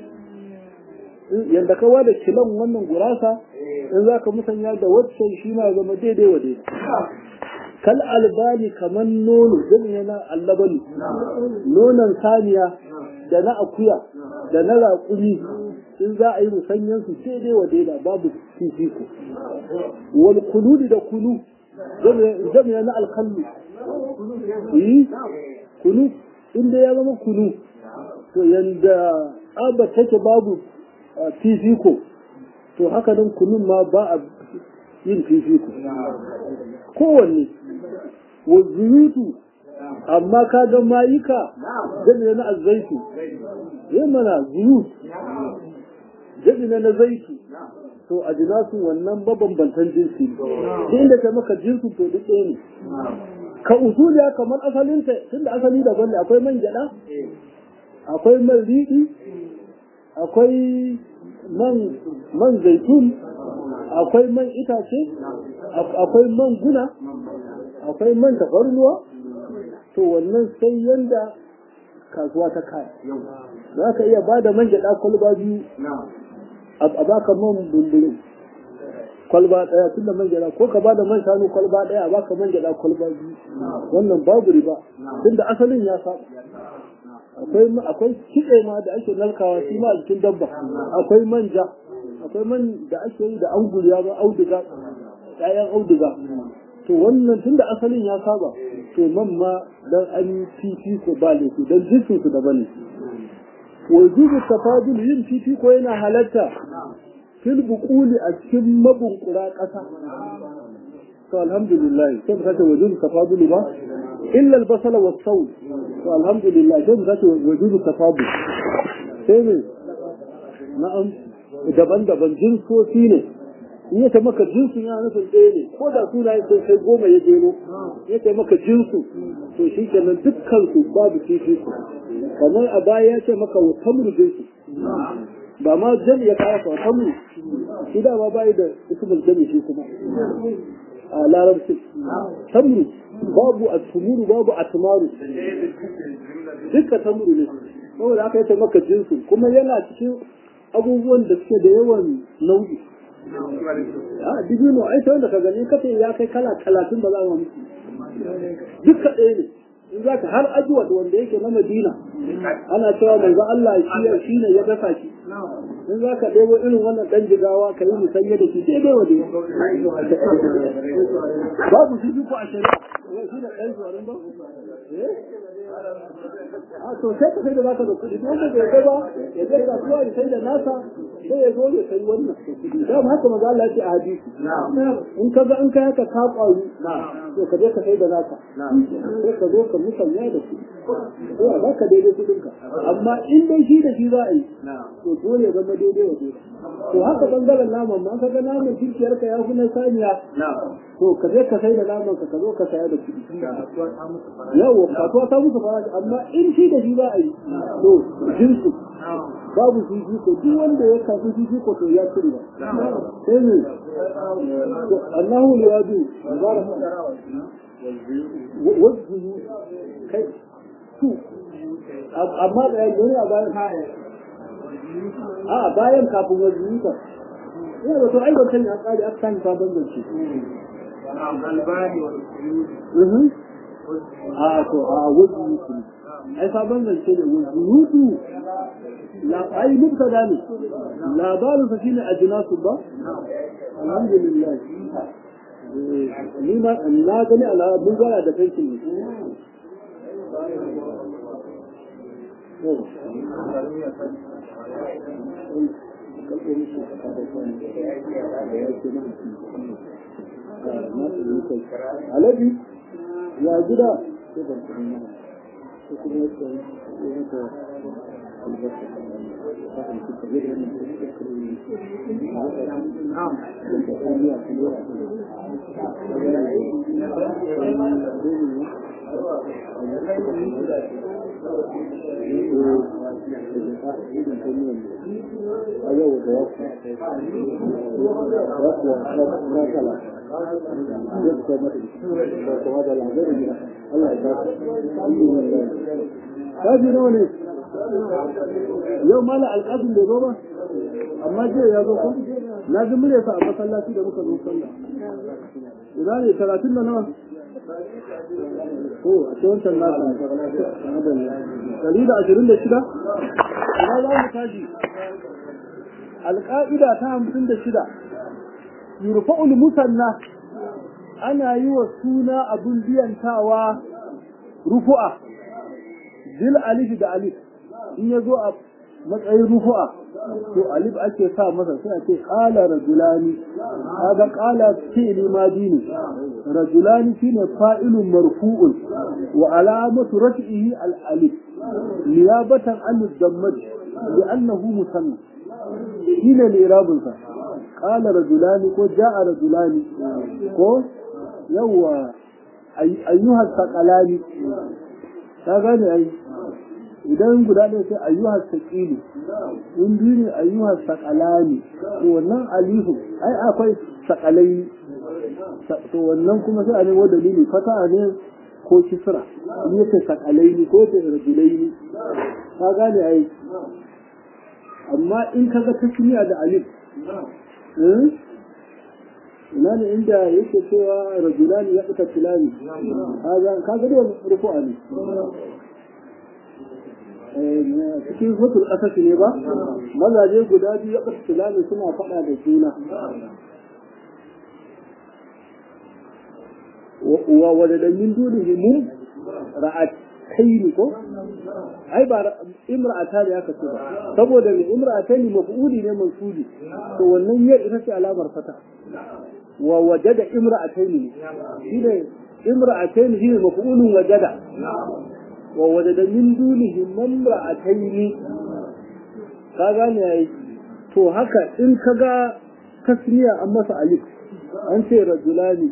yadda kawa da kilon wannan gurasa in za ka musanya da waccan shi ma zama daidai wa daidai kal albani kamar nono jami'a na allabani nonon saniya da na akuya da na raƙumi in za a yi musanyen su daidai wa daida babu fifiko wal kuludi da kunu jami'a na alkallu yi kunu inda ya zama kunu to yanda tsaba take babu fifiko to haka nan kunun ma ba a yin fifiko kowanne wa zuyutu amma ka ga mayuka jami'a na azzaitu yin mana zuyut jami'a na zaitu to a jinasu wannan mabambantan jinsi ne inda ka maka jinsu to duk ɗaya ne ka usuliya kamar asalinta tunda asali daban ne akwai man gyaɗa akwai man riɗi akwai man man zaitun akwai man itace akwai man guna akwai man tafarnuwa to wannan sai yanda kasuwa ta kaya za ka iya ba da man gyaɗa kwalba biyu a baka man bumburi kwalba ɗaya tun da man gyaɗa ko ka ba da man shanu kwalba ɗaya a baka man gyaɗa kwalba biyu wannan babu riba tun da asalin ya saba akwai akwai kitse ma da ake narkawa shi ma a jikin dabba akwai manja akwai man da ake yi da anguriya ba auduga ƴaƴan auduga to wannan tun da asalin ya saba to man ma dan an yi fifiko ba laifi dan jinsin su daban ne wajibu tafadul yin fifiko yana halatta fil buquli a cikin mabunkura ƙasa to alhamdulillah sai ka ce wajibu tafadul ba illa al-basala was sawl to alhamdulillah sai ka ce wajibu tafadul sai ne na'am daban-daban jinsoci ne in ya maka jinsu ya nufin ɗaya ne ko da suna sai sai goma ya jero ya ce maka jinsu to shi kenan dukkan su babu kifi su kamar a baya ya ce maka wa tamru jinsu ba ma jami ya kawo wa tamru shi da ma bayi da ismul jami shi kuma a larabci tamru babu atumuru babu atmaru dukkan tamru ne saboda aka yi maka jinsu kuma yana cikin abubuwan da suke da yawan nau'i a dibino ai ta wanda ka gani kace ya kai kala talatin ba za mu musu duka ɗaya ne in za ka har ajuwa wanda yake na madina ana cewa manzo Allah shi shi ne ya dafa shi in za ka ɗebo irin wannan ɗan jigawa ka yi musanya da shi daidai wa babu shi ko a shari'a shi da ɗan zuwarin ba a to sai ka sai da zaka da kuɗi wanda bai ga ba ya ga kasuwa ya sai da nasa sai ya zo ya sai wannan da haka maza Allah ya ce a hadisi in ka ga in ka haka ka kwaru to ka je ka sai da naka sai ka zo ka musanya da shi ko a baka daidai kuɗin ka amma in dai shi da shi za a yi to dole ya zama daidai wa daidai to haka bangaren naman ma ka ga naman kirkiyar ka ya fi na saniya to ka je ka sai da naman ka ka zo ka saya da kuɗi yawa kasuwa ta musu faraji amma in shi da shi za a yi to jinsu babu fifi ko duk wanda ya kafi fifi ko to ya cire sai ne Allahu liwaju wajen kai su amma da yanzu ne a bayan a bayan kafin wajen ka yana da to ai wancan ya kare aka sani sabon zance a to a wajen yusu ai sabon zance ne wajen yusu ai mubtada ne labarin sa shine ajnasu ba alhamdulillah ni ma na gani ala mun gara da kai ne Alabi ya gida Kaji nawa ne? Yau mala alƙasin bai zo ba? Amma jiya ya zo ko? Na ji muryarsa a masallaci da muka zo sallah. Ina ne talatin da nawa? Ko a ce wancan nasa Dari da ashirin da shida? Ina za mu tashi? Alƙa'ida ta hamsin da shida. Yurfa'ul musanna ana yi wa suna abin biyantawa rufu'a bil alif da alif in ya zo a matsayin rufu'a to alif ake sa masa sai a ce qala rajulani kaga qala fi'li madi ne rajulani shine fa'ilun marfu'un wa alamatu raf'ihi al alif niyabatan an dammaj li'annahu musanna shine li'irabun sa qala rajulani ko ja'a rajulani ko yawa ayyuhar saƙalani ta gane ai idan guda ɗaya sai ayyuhar saƙili in biyu ne ayyuhar saƙalani to wannan alifu ai akwai saƙalai to wannan kuma sai a nemo dalili fata ne ko kisra in yake saƙalai ne ko yake rajulai ne ta gane ai amma in kaga tasmiya da alif ina ne inda yake cewa rajulani ya fita tilani kaga kaga da rufu'a ne cikin hutul asasi ne ba mazaje guda biyu ya fita tilani suna faɗa da juna wa wadda min dunihi mun ra'ataini ko ai ba imra'ata ne aka ce ba saboda mai imra'ataini maf'uli ne mansubi to wannan yar ita ce alamar fata wa wajada imra'ataini ne shine imra'ataini shine maf'ulun wajada wa wajada min dunihi mamra'ataini ka gane yayi to haka in ka ga tasniya an masa alif an ce rajulani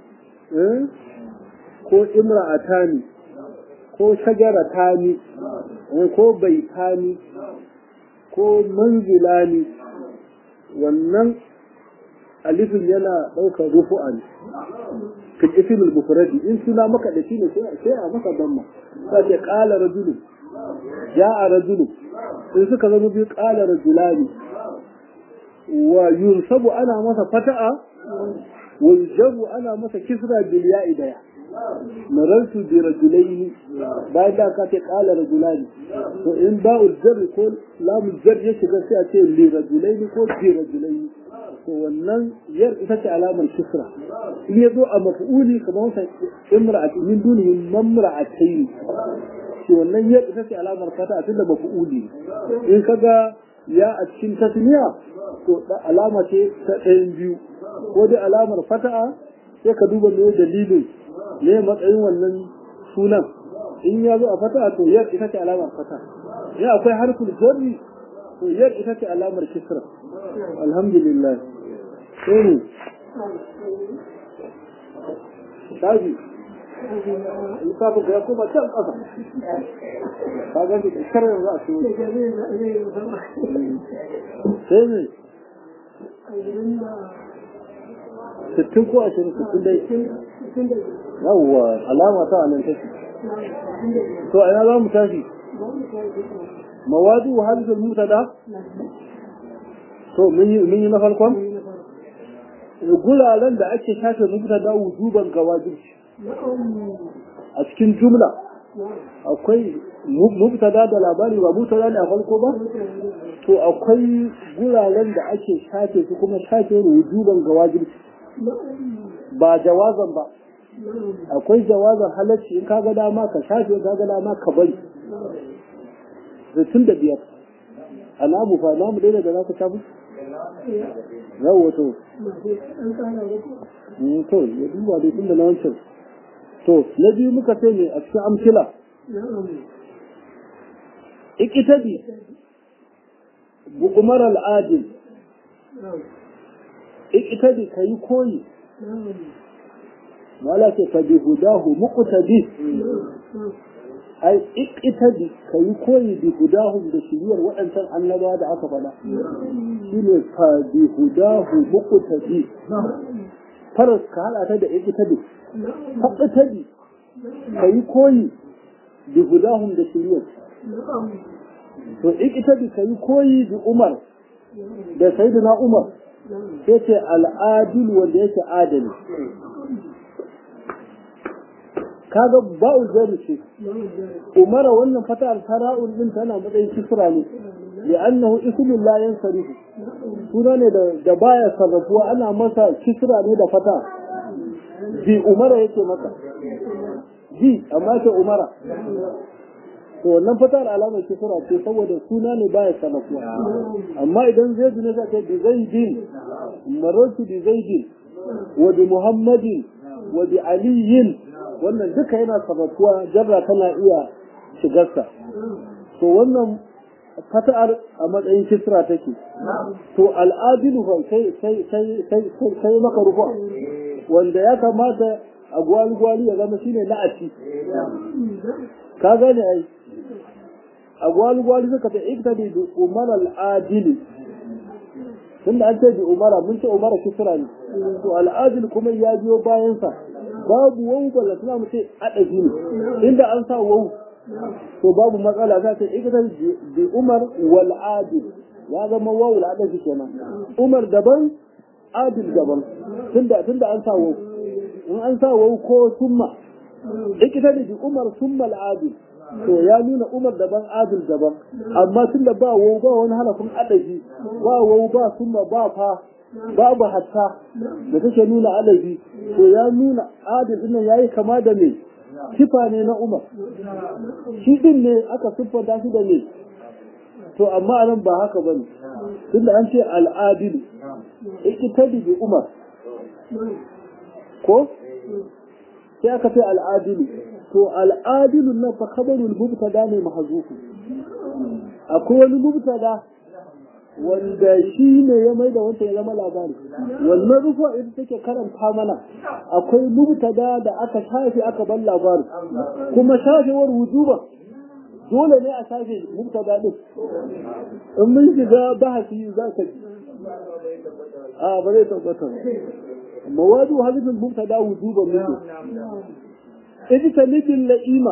ko imra'atani ko shajaratani ko baitani ko manzilani wannan alifin yana ɗaukar rufu'a ne fil ismil mufradi in suna maka da shi ne sai a maka damma sai ce qala rajulun ja'a rajulun in suka zama biyu qala rajulani wa yunsabu ana masa fata'a wa yujabu ana masa kisra bil ya'i daya marartu bi rajulaini bayan da ka ce qala rajulani to in ba'ul jar ko lamul jar ya shiga sai a ce li rajulaini ko bi rajulaini to wannan yar ita ce alamar kisra in ya zo a maf'uli kamar sa imra'ati min dunihi mamra'atayn to wannan yar ita ce alamar fata tunda maf'uli in kaga ya a cikin tasniya to alama ce ta ɗayan biyu ko dai alamar fata'a sai ka duba me dalilin ne matsayin wannan sunan in ya zo a fata'a to yar ita ce alamar fata ya akwai harfin jarri to yar ita ce alamar kisra alhamdulillah sai ne shafi lissafin ka ya koma can ƙasa ka gan da ƙarshen yanzu a cikin sai ne sittin ko ashirin sittin dai yawwa alama ta anan take to ina za mu tashi mawadu hadisul mutada to mun yi na farkon guraren da ake shafe mutada wujuban gawajib a cikin jumla akwai mubtada da labari ba mubtada ne a farko ba to akwai guraren da ake shafe su kuma shafe wujuban gawajib ba jawazan ba akwai jawazan halacci in kaga dama ka shafe kaga dama ka bari tun da biyar a namu fa namu daina da za ka shafi yawo to to ya duba dai tun da na wancan to na biyu muka sai ne a cikin amsila ikitabi bu umar al'adil ikitabi ka yi koyi wala ce ka bi hudahu muqtadi ai ikitabi ka yi koyi bi hudahu da shiriyar waɗancan annabawa da aka faɗa shine ka bi hudahu muqtadi faras ka hada ta da ikitabi faɗi ka yi koyi bi hudahum da shiriyar to ikitabi ka yi koyi bi umar da sayyidina umar sai ce al'adil wanda yake adali kaga ba'u zari ce umara wannan fata tara'un din tana matsayin kisra ne li'annahu ismun la yansarifu suna ne da baya sarrafuwa ana masa kisra ne da fata bi umara yake maka bi amma ce umara to wannan fatar alamar kisra ce saboda suna ne baya sarrafuwa amma idan zaidu ne zaka bi zaidin marartu bi zaidin wa bi muhammadin wa bi aliyin wannan duka yana sarrafuwa jarra tana iya shigarsa to wannan fata'ar a matsayin kisra take to al'adilu fa sai sai sai sai sai maka rufa wanda ya kamata a gwali-gwali ya zama shine la'aci ka gane ai a gwali-gwali suka ta iktadi bi umar al'adili tunda an ce bi umara mun ce umara kisra ne to al'adil kuma ya biyo bayansa babu wau balla suna mu ce adabi ne inda an sa wau to babu matsala za ta iktadi bi umar wal adil ya zama wau al'adabi kenan umar daban adil daban tunda tunda an sa wau in an sa wau ko summa ikita da bi umar summa al'adil to ya nuna umar daban adil daban amma tunda ba wau ba wani halafin adabi ba wau ba summa ba fa babu hatta da take nuna adabi to ya nuna adil din yayi kama da me sifa ne na umar shi din ne aka siffanta shi da me to amma anan ba haka bane tunda an ce al'adil ikitadi bi umar ko sai aka ce al'adilu to al'adilu na fa khabarul mubtada ne mahzufu akwai wani mubtada wanda shi ne ya mai da wancan ya zama labari wannan rufa ita take karanta mana akwai mubtada da aka shafe aka bar labari kuma shafewar wujuba dole ne a shafe mubtada din in mun shiga bahasi za ka ji a ba zai tabbata mawadu hadithul mubtada wujuban minhu ijtanibin la'ima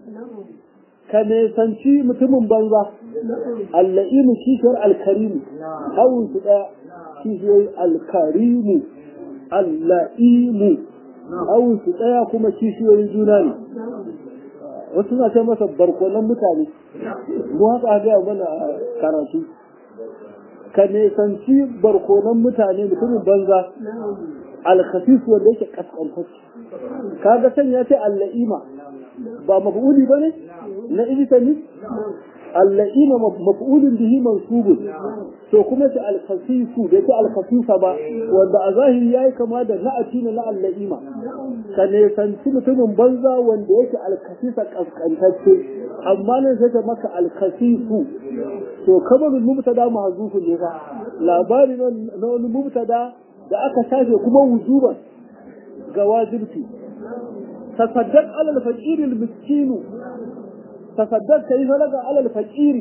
ka nesanci mutumin banza alla'imu kishiyar alkarimu hawun su ɗaya kishiyar alkarimu alla'imu hawun su ɗaya kuma kishiyoyin juna ne wasu na ce masa barkonan mutane mu haka gaya mana karatu ka nesanci barkonan mutane mutumin banza alkhafif wanda yake kaskantacce kaga san ya ce alla'ima ba maf'uli bane na ijtani alla'ima maf'ulun bihi mansubun to kuma ce alkhafifu da yake alkhafifa ba wanda a zahiri yayi kama da na'ati na alla'ima ka ne sanci mutumin banza wanda yake alkhafifa kaskantacce amma nan sai ta maka alkhafifu to kamar mubtada mahzufun ne fa labari na wani mubtada da aka shafe kuma wujuban ga wajibci tasaddaq alal faqir al miskin tasaddaq kai falaga alal faqir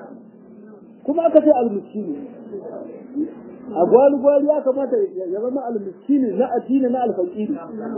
kuma aka ce al miskin a gwali gwali ya kamata ya zama al miskin na addini na al faqir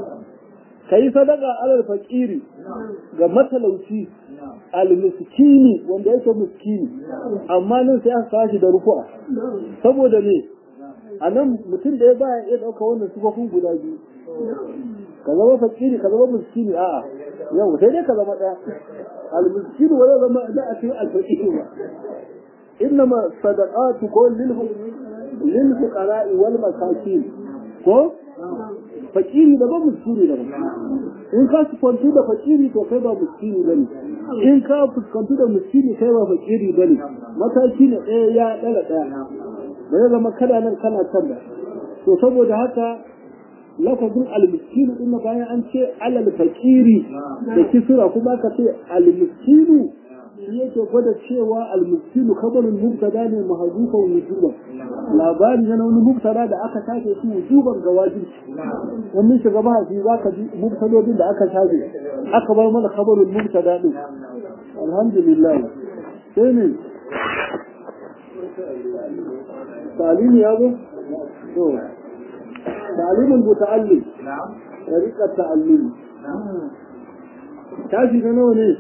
kai sadaka alal faqir ga matalauci al miskini wanda yake miskini amma nan sai aka kashi da rufu'a saboda ne a nan mutum da ya baya iya ɗauka wannan sufafin guda biyu ka zama fakiri ka zama miskini a'a yau sai dai ka zama ɗaya al-miskini wala zama da a cikin al-fakiri ba innama sadaqatu ko lil lil fuqara'i wal masakin ko fakiri da ba miskini da ba in ka fuskantu da fakiri to kai ba miskini bane in ka fuskantu da miskini kai ba fakiri bane mataki ne ɗaya ya ɗaga ɗaya ba zai zama kada nan kana can ba to saboda haka lafazin almiskinu din bayan an ce alal fakiri da kisra kuma aka ce almiskinu shi yake gwada cewa almiskinu kabarin mubtada ne mahzufan wujuban labari na wani mubtada da aka shafe shi wujuban ga wajibi wannan shiga ba shi zaka ji mubtadodin da aka shafe aka bar mana kabarin mubtada din alhamdulillah sai ne تعليم يا ابو تعليم المتعلم طريقة التعلم tashi na nawa ne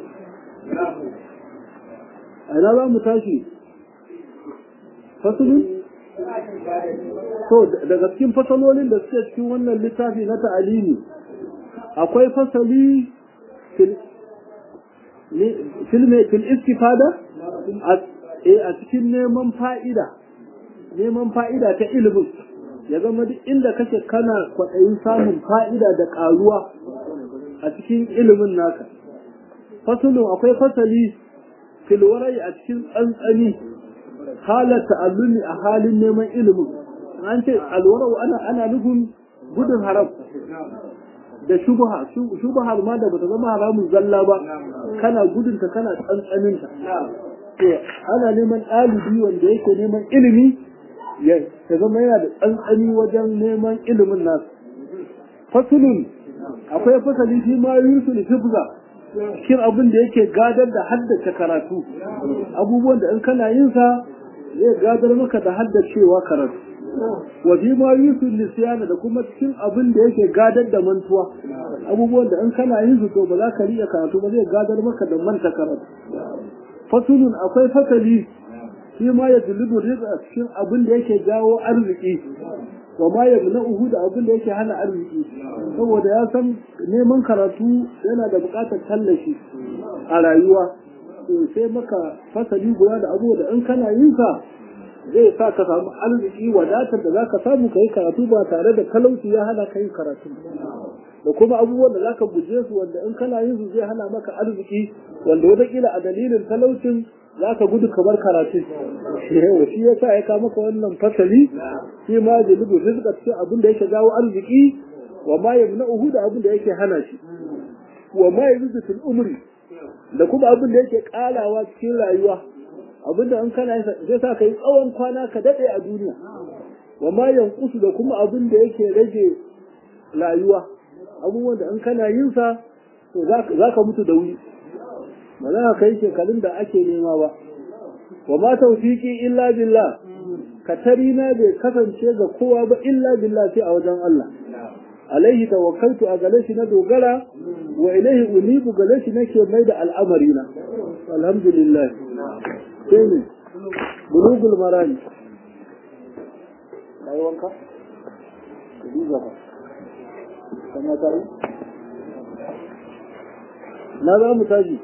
a ina za mu tashi fasulun to daga cikin fasalolin da suke cikin wannan littafi na ta'alimi akwai fasali fil istifada a cikin neman fa'ida neman fa'ida ta ilimin ya zama duk inda kake kana kwaɗayin samun fa'ida da ƙaruwa a cikin ilimin naka. Fasulun akwai fasali filwarai a cikin tsantsani halar ta'allumi a halin neman ilimin. An ce alwarau ana ana nufin gudun haram da shubha shubha ma da bata zama haramun zalla ba kana gudunta kana tsantsaninta. ana neman ɗalibi wanda yake neman ilimi ya zama yana da tsantsani wajen neman ilimin nasu fasulun akwai fasali shi ma yusul hifza cikin abin da yake gadar da haddace karatu abubuwan da in kana yin sa zai gadar maka da haddacewa karatu wa fi ma yusul lisyana da kuma cikin abin da yake gadar da mantuwa abubuwan da in kana yin su to ba za ka riya karatu ba zai gadar maka da manta karatu fasulun akwai fasali shi ma ya dulubu rizqa cikin abin da yake jawo arziki wa ma ya na uhu da abin da yake hana arziki saboda ya san neman karatu yana da buƙatar tallafi a rayuwa sai maka fasali guda da abubuwa da in kana yin sa zai sa ka samu arziki wadatar da zaka samu ka yi karatu ba tare da talauci ya hana ka yin karatu da kuma abubuwan da zaka guje su wanda in kana yin su zai hana maka arziki wanda wataƙila a dalilin talaucin zaka gudu kamar karatu shi ya sa ya kawo maka wannan fasali shi ma jalibu rizqa ce abin da yake jawo arziki wa ma yamna'uhu da abin da yake hana shi wa ma yazidu fil umri da kuma abin da yake kalawa cikin rayuwa abin da in kana zai sa ka yi tsawon kwana ka daɗe a duniya wa ma yankusu da kuma abin da yake rage rayuwa abubuwan da in kana yin sa to za ka mutu da wuri ba za ka kai shekarun da ake nema ba wa ma tawfiqi illa billah katari na bai kasance ga kowa ba illa billah sai a wajen Allah alaihi tawakkaltu a gare shi na dogara wa ilaihi unibu gare shi nake mai da al'amari na alhamdulillah sai ne bulugul marani kai wanka ka duba ka kana tare na za mu taji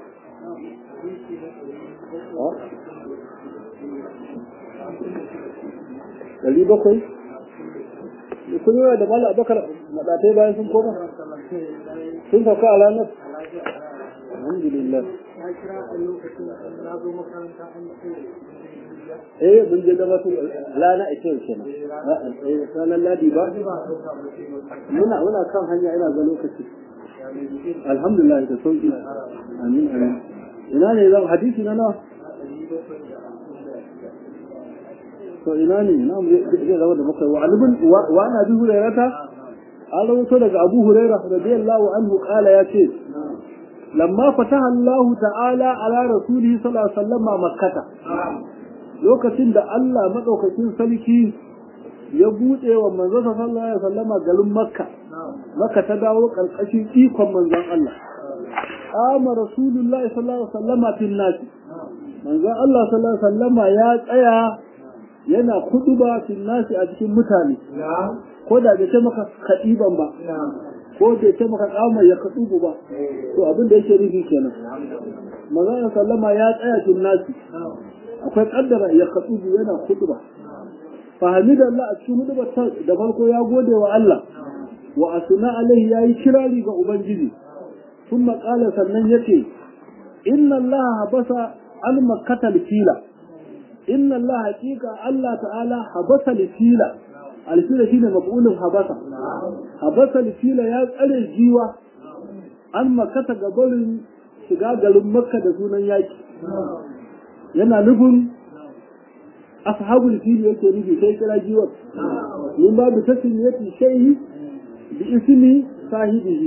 ɗari bakwai kun yi da mala abakar maɗatai bayan sun koma sun sauka a ranar alhamdulillah eh mun je gaba su lana a kyau kenan ranar ladi ba muna muna kan hanya ina ga lokaci alhamdulillah da sauki amin amin ina ne zan hadisi na nawa to ina ne na zai zama da muka wa alibin wa ana bi hurairata an rawato daga abu hurairah radiyallahu anhu qala ya ce lamma fataha Allah ta'ala ala rasulihi sallallahu alaihi wasallam makkata lokacin da Allah madaukakin sarki ya bude wa manzo sallallahu alaihi wasallam garin makka makka ta dawo karkashin ikon manzon Allah ama rasulullahi sallallahu alaihi wasallam fil nas manzon Allah sallallahu alaihi wasallam ya tsaya yana kuduba fil nas a cikin mutane ko da bai ce maka kadiban ba ko bai ce maka kama ya kadubu ba to abin da yake nufi kenan manzon sallama ya tsaya fil nas akwai kaddara ya kadubu yana kuduba fahimida Allah a cikin hudubar da farko ya gode wa Allah wa asuna alaihi yayi kirari ga ubangiji ثم قال sannan yace inna Allah habasa al makkata fila inna Allah haqiqa Allah ta'ala habasa fila al fila shine maf'ulun habasa habasa fila ya tsare jiwa an makkata gabarin shiga garin makka da sunan yaki yana nufin ashabul fili yake nufi sai kira jiwar min babu tasmiyati shay'i bi ismi sahibihi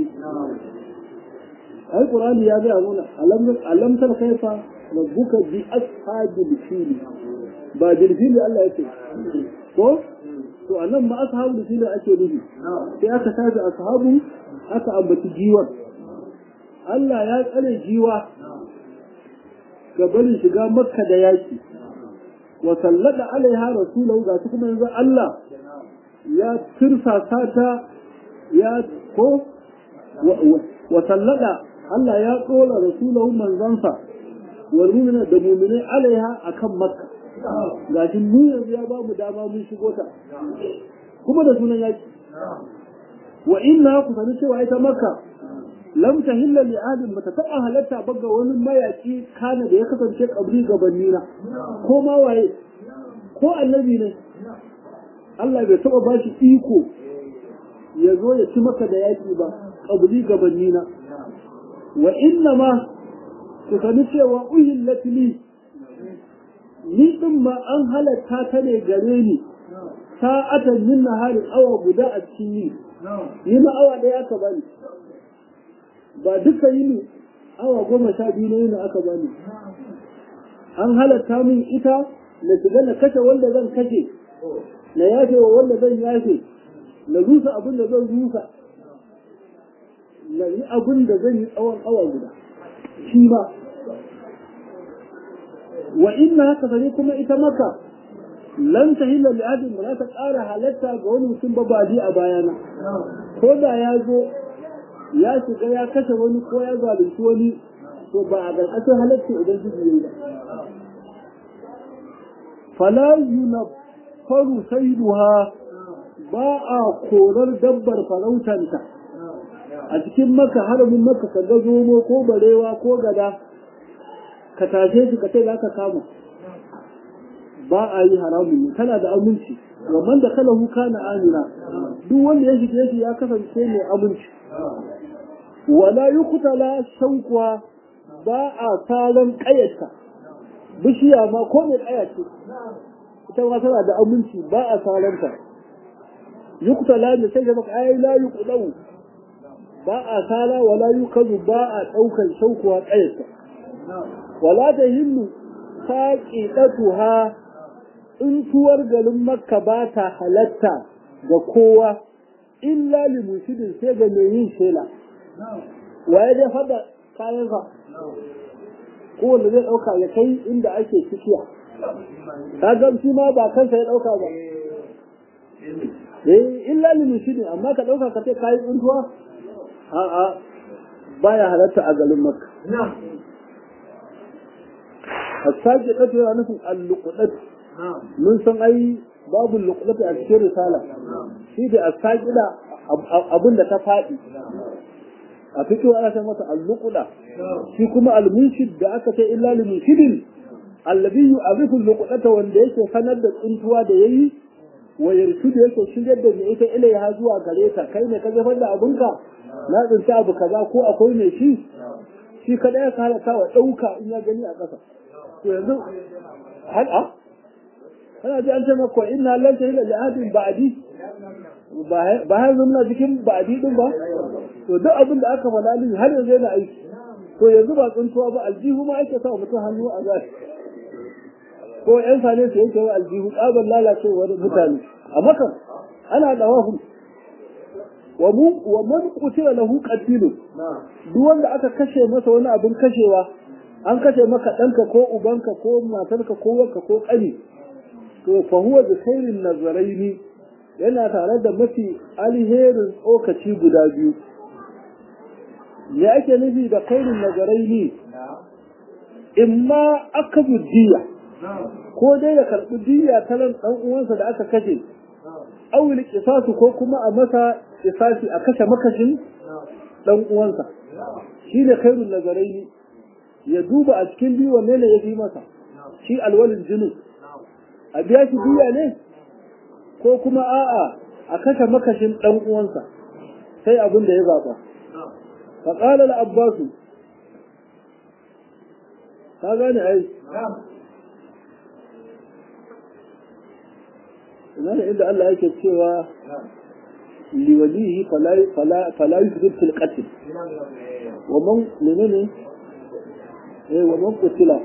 ai qur'ani ya ga mana alam alam tar kaifa rabbuka bi ashabil fil ba bil fil Allah yake ko to anan ma ashabul fil ake nufi sai aka tafi ashabu aka ambaci jiwa Allah ya tsare jiwa ga barin shiga makka da yaki wa sallada alaiha rasulahu ga kuma yanzu Allah ya tirsasa ta ya ko wa sallada Allah ya tsola rasulahu manzansa wal mu'mina da mu'minai alaiha akan makka gashi mu yanzu ya ba mu dama mun shigo ta kuma da sunan yaki wa inna ku sani cewa ita makka lam tahilla li ahadin bata taba halatta ba ga wani mayaki kana da ya kasance kabri gabanni na ko ma waye ko annabi ne Allah bai taba ba shi iko ya zo ya ci maka da yaki ba kabri gabanni na wa inna ma ku sani cewa uhillat li ni din ma an halatta ta ne gare ni sa'atan min nahari awa guda a cikin yi ni ma awa ɗaya aka bani ba duka yini awa goma sha biyu na yini aka bani an halatta min ita na shiga na kashe wanda zan kashe na yafe wa wanda zan yafe na rusa abin da zan rusa na yi abin da zan yi tsawon awa guda shi ma wa inna haka sani kuma ita maka lan ta hila li adin ba za ta ƙara halatta ga wani mutum ba ba a bayana ko da ya zo ya shiga ya kashe wani ko ya zalunci wani to to ba a ƙarƙashin halatta idan su yi ba fala yunaffaru sayduha ba a korar dabbar farautanta a cikin maka haramin maka ka ga zomo ko barewa ko gada ka tashe shi ka ce za ka kama ba a yi haramun ne kana da aminci wannan da kala huka na amina duk wanda ya shige shi ya kasance mai aminci wala yuqtala shaukuwa ba a saran kayarta bishiya ma ko mai kaya ce ita ma tana da aminci ba a saranta yuqtala ne sai ga maka ai la yuqdawu ba a sala wala yukazu ba a daukar shaukuwa kayarta wala da hinnu saqidatuha in tuwar garin makka ba ta halatta ga kowa illa li musidin sai ga mai yin shela waye dai fada kayansa ko wanda zai dauka ya kai inda ake cikiya ka ga shi ma ba kansa ya dauka ba eh illa li musidin amma ka dauka ka ce kai tsuntuwa a a baya halatta a garin makka hasaji kace yana nufin al-luqdat mun san ai babu luqdat a cikin risala shi da asaqida abin da ta faɗi a fito ana sai masa al-luqda shi kuma al-munshid da aka ce illa lil munshidin alladhi yu'arifu al-luqdata wanda yake sanar da tsuntuwa da yayi wa yarshudu yake shigar da ita ilaiha zuwa gare ta kai ne ka zafar da abinka na tsinta abu kaza ko akwai mai shi shi kada ya halaka wa ɗauka in ya gani a ƙasa to yanzu hal a kana ji an ce maka inna lan tahila li ahadin ba'di ba har muna cikin ba'di din ba to duk abin da aka faɗa lin har yanzu yana aiki to yanzu ba tsuntuwa ba aljihu ma ake sa mutum hannu a zai ko yan sane su yake wa aljihu tsabar lalacewar mutane a makan ana da wahu wa mu wa man qutila lahu qatilun duk wanda aka kashe masa wani abin kashewa an kashe maka ɗanka ko ubanka ko matarka ko wanka ko ƙani to fa huwa bi khairin nazaraini yana tare da mafi alherin tsokaci guda biyu me ake nufi da khairin nazaraini imma aka diya ko dai ya karɓi diya ta nan ɗan uwansa da aka kashe awil kisasu ko kuma a masa kisasi a kashe makashin ɗan uwansa shine khairun nazaraini ya duba a cikin biyu wanne ne ya fi masa shi alwalin jinin a biya shi biya ne ko kuma a'a a kashe makashin ɗan uwansa sai abin da ya zaɓa fa qala al abbasu ka gane ai ina ne inda Allah yake cewa liwalihi fala fala fala yusrif fil qatl wa man menene eh wa man qutila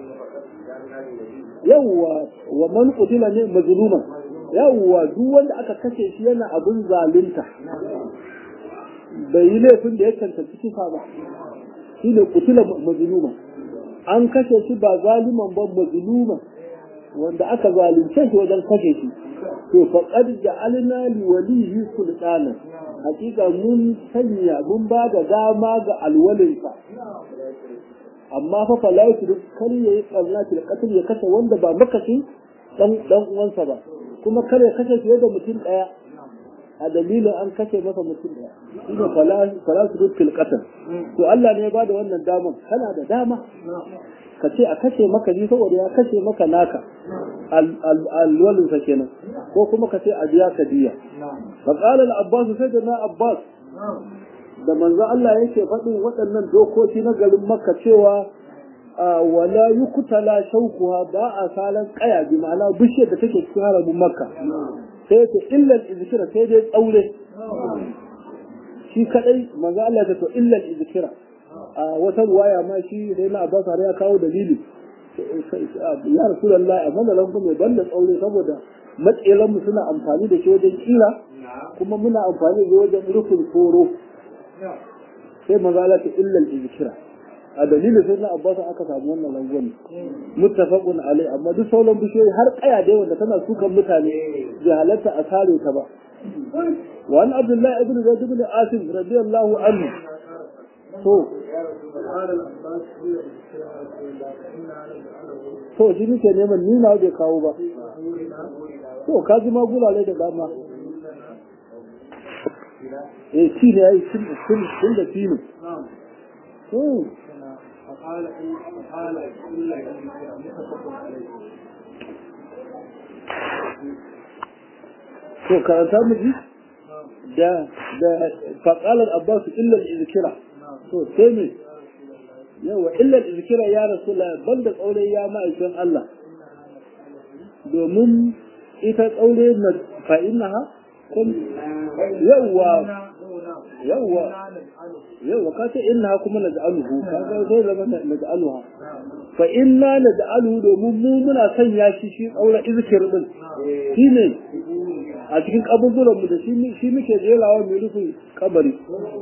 yawwa wa man qutila ne mazluman yawwa duk wanda aka kashe shi yana abin zalunta bai yi laifin da ya cancanci kisa ba shi ne qutila mazluman an kashe shi ba zaliman ba mazluman wanda aka zalunce shi wajen kashe shi to faqad ja'alna li walihi sultanan hakika mun sanya mun ba da dama ga alwalinsa amma fa fa la yusru kar yayi barna da katil ya kashe wanda ba makashi dan dan uwansa ba kuma kar ya kashe fiye da mutum daya a dalilin an kashe masa mutum daya shine fala fala yusru fil qatl to Allah ne ya bada wannan daman kana da dama ka ce a kashe maka ni saboda ya kashe maka naka alwalin sa kenan ko kuma ka ce a biya ka diya fa qala al abbas sai da na abbas da manzo Allah yake faɗin waɗannan dokoki na garin Makka cewa wala yuktala shaukuha ba a salan kaya bi ma'ana bishiyar da take cikin haramin Makka sai ta illa izkira sai dai tsaure shi kadai manzo Allah ya to illa izkira a wata ruwaya ma shi sai na Abbas har ya kawo dalili ya Rasulullahi amma da lanku mai banda tsaure saboda matselan mu suna amfani da shi wajen kira kuma muna amfani da wajen rufin koro sai maza za ta illal izkira a dalilin sai na abbas aka samu wannan langon muttafaqun alai amma duk sauran bishiyoyi har kaya dai wanda tana sukan mutane bai halatta a sare ta ba wa an abdullahi ibn zaid ibn asim radiyallahu anhu to قال العباس هي الإسلام فإنا نجعله to shi nake neman ni na bai kawo ba to ka ji magulale da dama eh shi ne yayi sun sun sun da filo نعم to فقال إن فقال إلا إن متفق عليه to karanta mu ji da da faqala al-abbas illa al-izkira to sai me yawa illa al-izkira ya rasulullah banda tsaure ya ma'aikin Allah domin ita tsaure na fa innaha kun yawa yawa yawa ka ce innaha kuma naj'aluhu kaga sai zama naj'aluha fa inna naj'aluhu domin mu muna sanya shi shi tsaure izkir din shine a cikin kaburburan mu da shi shi muke jerawa mu rufin kabari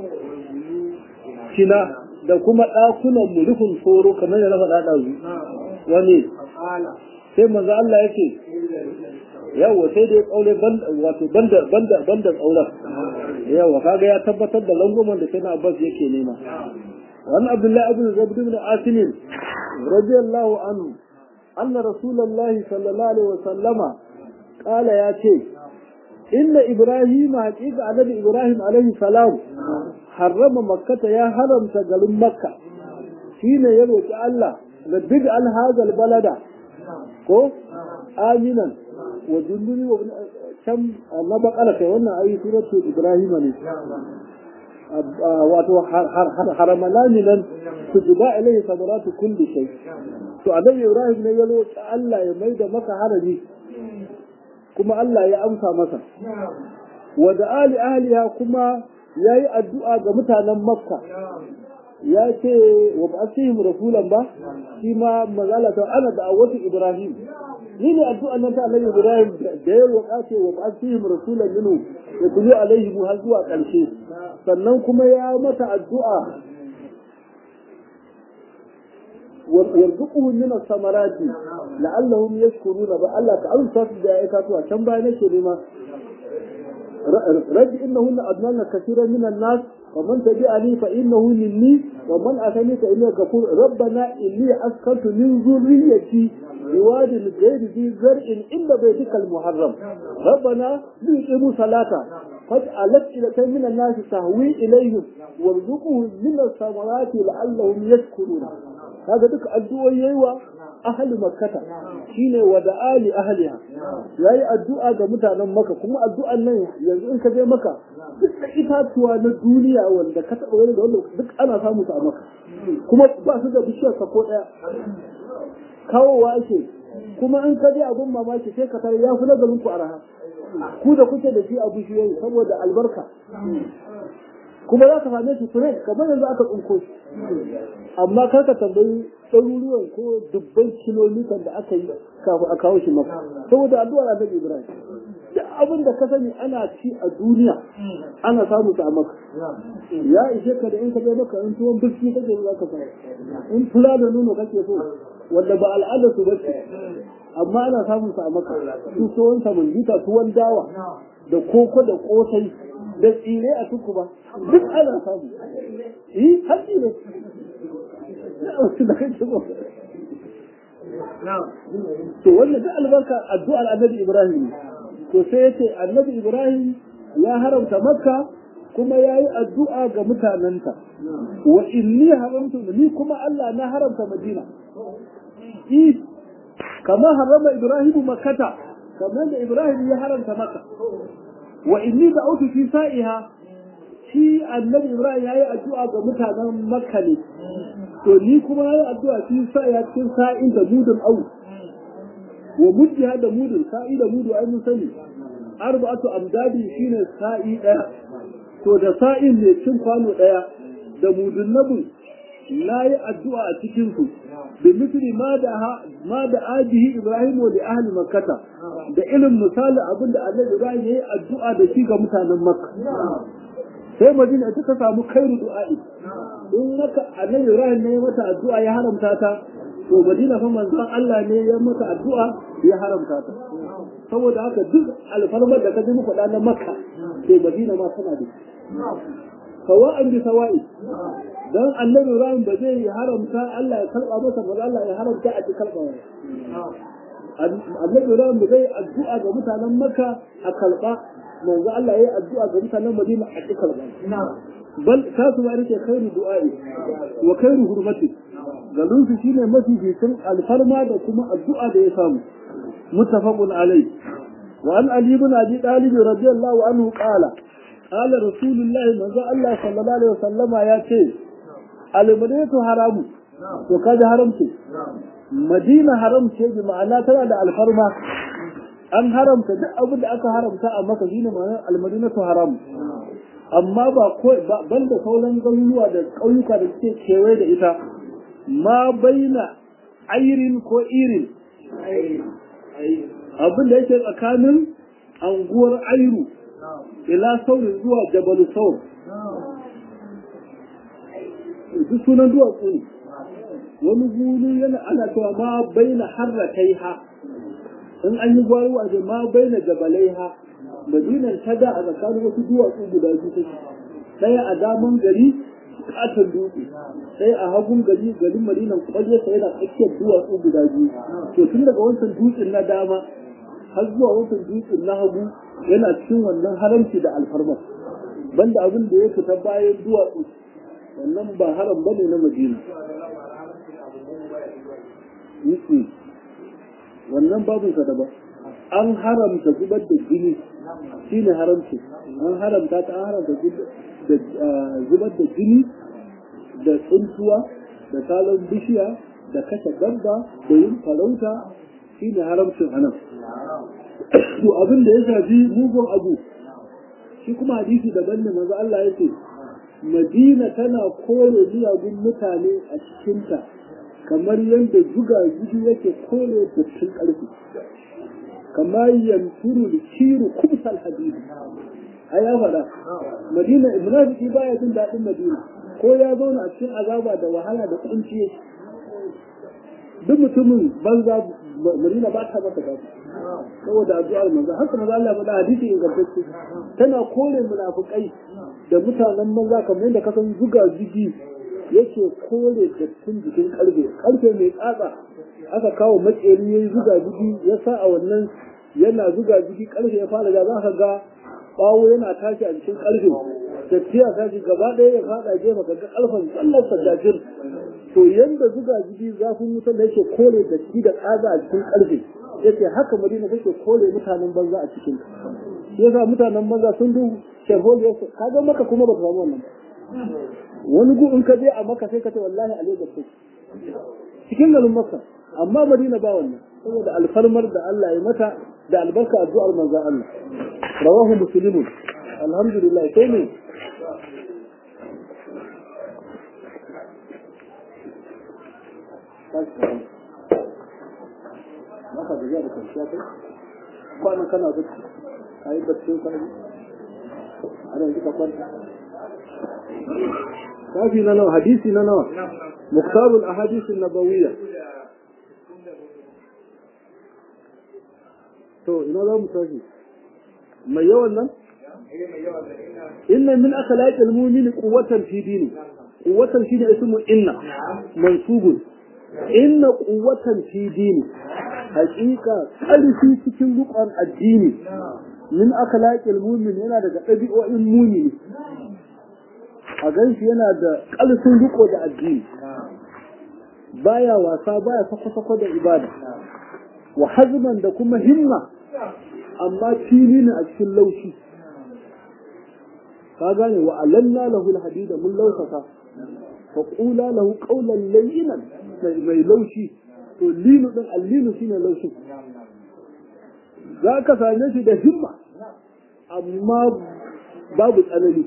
kina da kuma ɗakunan mu rufin tsoro kamar da na faɗa ɗazu wani فقال sai manzo Allah yake yawa sai dai tsaure wato banda banda banda tsauren yawa kaga ya tabbatar da langoman da kana Abbas yake nema wani Abdullahi ibn Zaid ibn Asim radiyallahu anhu anna rasulullahi sallallahu alaihi wasallama qala ya ce inna ibrahim haqiqa annabi ibrahim alaihi salam harrama makkata ya haramta garin makka shine ya roki Allah da bid al hadal balada ko aminan wa dunduni wa can na bakala kai wannan ayi suratul ibrahim ne wato haramalani nan su juba ilaihi samaratu kulli shay to annabi ibrahim ne ya roki Allah ya maida maka harami kuma Allah ya amsa masa wa da ali ahliha kuma yayi addu'a ga mutanen makka ya ce wa ba'athihim rasulan ba shi ma mazala ta ana da awatu ibrahim ni ne addu'an nan ta annabi ibrahim da ya roƙa ce wa ba'athihim rasulan minhu ya tuli alaihi har zuwa ƙarshe sannan kuma ya mata addu'a warzuquhum min as-samarati la'allahum yashkuruna ba Allah ka amsa su da aikatuwa can baya nake nema رب إنهن أضللن كثيرا من الناس ومن تبعني فإنه مني ومن أتاني فإنه كفور ربنا إني أسكنت من ذريتي بواد غير ذي زرع إلا بيتك المحرم ربنا ليقيموا صلاة فاجعلت إلى من الناس تهوي إليهم وارزقهم من الثمرات لعلهم يشكرون هذا دك الدعاء يوا ahli makkata shine wa da ali ahliha yayi addu'a ga mutanen maka kuma addu'an nan yanzu in ka je maka duk da itatuwa na duniya wanda ka taɓa wani da wanda duk ana samu su a maka kuma ba su da bishiyar sa ko ɗaya kawowa ake kuma in ka je abun mamaki sai ka tare ya fi nazarin ku araha ku da kuke da shi a bishiyoyi saboda albarka kuma za ka same shi fresh kamar yanzu aka tsinko shi amma kar ka tambayi ɗaruruwan ko dubban kilomitan da aka yi kafin a kawo shi maka saboda addu'a da Annabi Ibrahim duk abin da ka sani ana ci a duniya ana samu ta a maka ya ishe ka da in ka je maka in tuwon biski kake za ka samu in fula da nono kake so wanda ba al'adar su bace amma ana samun sa a maka su tuwon samanjita tuwon dawa da koko da kosai da tsire a tuku ba duk ana samu yi haƙi ne da kake so to wannan duk albarka addu'ar annabi ibrahim to sai yace annabi ibrahim ya haramta makka kuma ya yi addu'a ga mutanenta wa inni haramtu ni kuma Allah na haramta madina i kama harama ibrahim makkata kamar da ibrahim ya haramta makka wa inni da'utu fi sa'iha shi annabi ibrahim ya yi addu'a ga mutanen makka ne to ni kuma ya yi addu'a fi sa'iha cikin sa'in da mudun au wa muddiha da mudun sa'i da mudu ai mun sani arba'atu amdadi shine sa'i daya to da sa'in ne cin kwano daya da mudun nabu na yi addu'a a cikin su da misri ma da ma da ajihi ibrahim wa li ahli makkata da irin misali abin da annabi ibrahim ya yi addu'a da shi ga mutanen makka sai madina ta samu kairu du'a'i in haka annabi ibrahim ne ya mata addu'a ya haramta ta to madina fa manzon Allah ne ya mata addu'a ya haramta ta saboda haka duk alfarmar da ka ji muku na makka sai madina ma tana da sawa'an bi sawa'i dan annabi Ibrahim ba zai haramta Allah ya karba masa ba Allah ya haramta a cikin karba annabi Ibrahim zai addu'a ga mutanen Makka a kalba manzo Allah yayi addu'a ga mutanen Madina a cikin kalba bal kasu ma rike khairu du'a'i wa khairu hurmati galun su shine mafi bisin alfarma da kuma addu'a da ya samu muttafaqun alai wa an ali ibn abi talib radiyallahu anhu qala qala rasulullahi manzo Allah sallallahu alaihi wasallama ya ce al-madinatu haramu to kaji haramce madina haram ce bi ma'ana tana da alfarma an haramta duk abin da aka haramta a maka shine ma'anar almadinatu haram amma ba ko banda sauran garuruwa da ƙauyuka da suke kewaye da ita ma baina airin ko irin abin da yake tsakanin anguwar airu ila saurin zuwa jabalu saur duk sunan duwatsu ne wani guri yana ana cewa ma baina harrakai ha in an yi gwaro a ma baina jabalai ha madinan ta da a tsakanin wasu duwatsu guda biyu take ɗaya a daman gari katon dutse sai a hagun gari garin madinan kwallo sai yana tsakiyar duwatsu guda biyu to tun daga wancan dutsen na dama har zuwa wancan dutsen na hagu yana cikin wannan haramci da alfarma banda abin da ya fita bayan duwatsu wannan ba haram bane na madina wannan babin ka daban an haramta zubar da jini shine haramci an haramta ta haramta zubar da jini da tsuntuwa da salon bishiya da kashe dabba da yin farauta shine haramcin anan to abin da ya shafi mugun abu shi kuma hadisi daban ne manzo Allah ya ce Madina tana kore miyagun mutane a cikinta kamar yadda zuga gudu yake kore dattin ƙarfi kamar yanturu da kiru kumsal hadidi a ya faɗa madina munafiki baya jin daɗin madina ko ya zauna a cikin azaba da wahala da kunci duk mutumin banza madina ba ta masa daɗi saboda addu'ar manzo haka manzo Allah faɗa hadisi ingantacce tana kore munafikai da mutanen manza kamar yadda ka san zuga zugi yake kore dattin jikin karfe karfe mai tsatsa aka kawo makeri ya yi zuga zugi ya sa a wannan yana zuga zugi karfe ya fara da za ka ga bawo yana tashi a jikin karfe datti ya tashi gaba ɗaya ya fada gefe ka ga karfen tsallar sajajir to yanda zuga zugi zafin wutar da yake kore datti da tsatsa a cikin karfe yace haka madina take kore mutanen banza a cikin yasa mutanen banza sun du sharholiya kaga maka kuma ba samu wannan wani gu in ka je a maka sai ka ce wallahi a Lagos sai cikin garin Makka amma Madina ba wannan saboda alfarmar da Allah ya mata da albarka addu'ar manzon Allah rawahu muslimun alhamdulillah sai ne maka da ya da kwanciya kai kwana kana bacci kayi bacci kana ana yanzu ka kwanta kafi na nawa hadisi na nawa muktabul ahadith nabawiyya to ina za mu tashi mai yawan nan inna min akhlaqi almu'min quwwatan fi dini quwwatan shi ne ismu inna mansubun inna quwwatan fi dini haqiqa ƙarfi cikin rukun addini min akhlaqi almu'min yana daga ɗabi'o'in mu'mini a ganshi yana da ƙarfin riko da addini baya wasa baya sako-sako da ibada wa hazman da kuma himma amma fili ne a cikin laushi ka gane wa alanna lahu alhadida mun lausaka fa qula lahu qawlan layyinan mai laushi to linu din allinu shine laushi za ka same shi da himma amma babu tsanani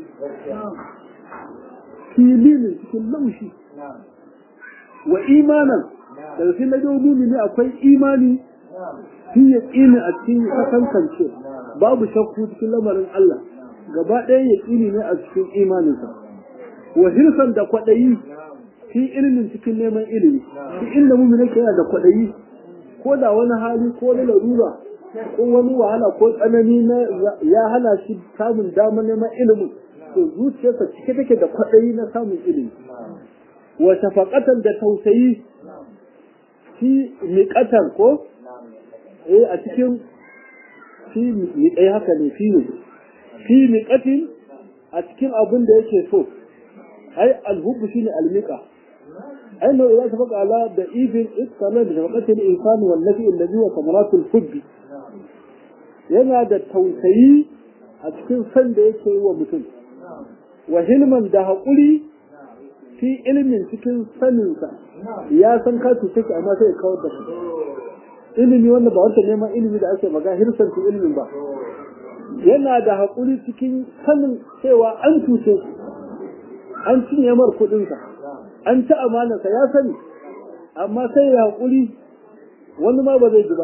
fili ne cikin laushi wa imanan daga cikin najobi ne akwai imani shi ya ƙini a cikin kasankance babu shakku cikin lamarin Allah gaba ɗaya ya ƙini ne a cikin imaninsa wa hirsan da kwaɗayi fi ilimin cikin neman ilimi shi inda mu ne yana da kwaɗayi ko da wani hali ko na larura ko wani wahala ko tsanani na ya hana shi samun damar neman ilimin to zuciyarsa cike take da kwaɗayi na samun ilimi wa shafaqatan da tausayi fi miƙatar ko eh a cikin fi miƙai haka ne fi ne fi miƙatin a cikin abin da yake so ai alhubbu shine almiqa ai no idan sabaka ala da ibn iskana da shafaqatil insani wal nafi alladhi wa samaratul hubbi yana da tausayi a cikin san da yake yi wa mutum wa hilman da haƙuri fi ilimin cikin saninsa ya san ka cuce ki amma sai ya kawar da shi ilimi wanda ba wata neman ilimi da ake maga hirsan su ilimin ba yana da haƙuri cikin sanin cewa an cuce shi an cinye mar kuɗinsa an ci amanarsa ya sani amma sai ya haƙuri wani ma ba zai ji ba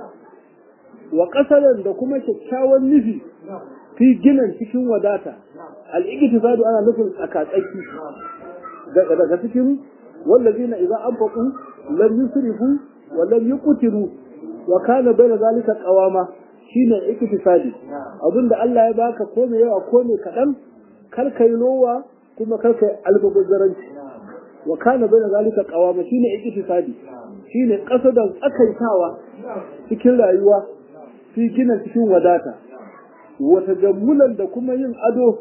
wa ƙasarar da kuma kyakkyawan nufi fi ginin cikin wadata al'iktisadu ana nufin tsakatsaki daga cikin wallazina idza anfaqu lam yusrifu wa lam yuqtiru wa kana bayna zalika qawama shine iktisadi abinda Allah ya baka ko me yawa ko me kadan kar kai lowa kuma kar kai albaguzzaranci wa kana bayna zalika qawama shine iktisadi shine kasadan tsakaitawa cikin rayuwa fi gina cikin wadata wata jammulan da kuma yin ado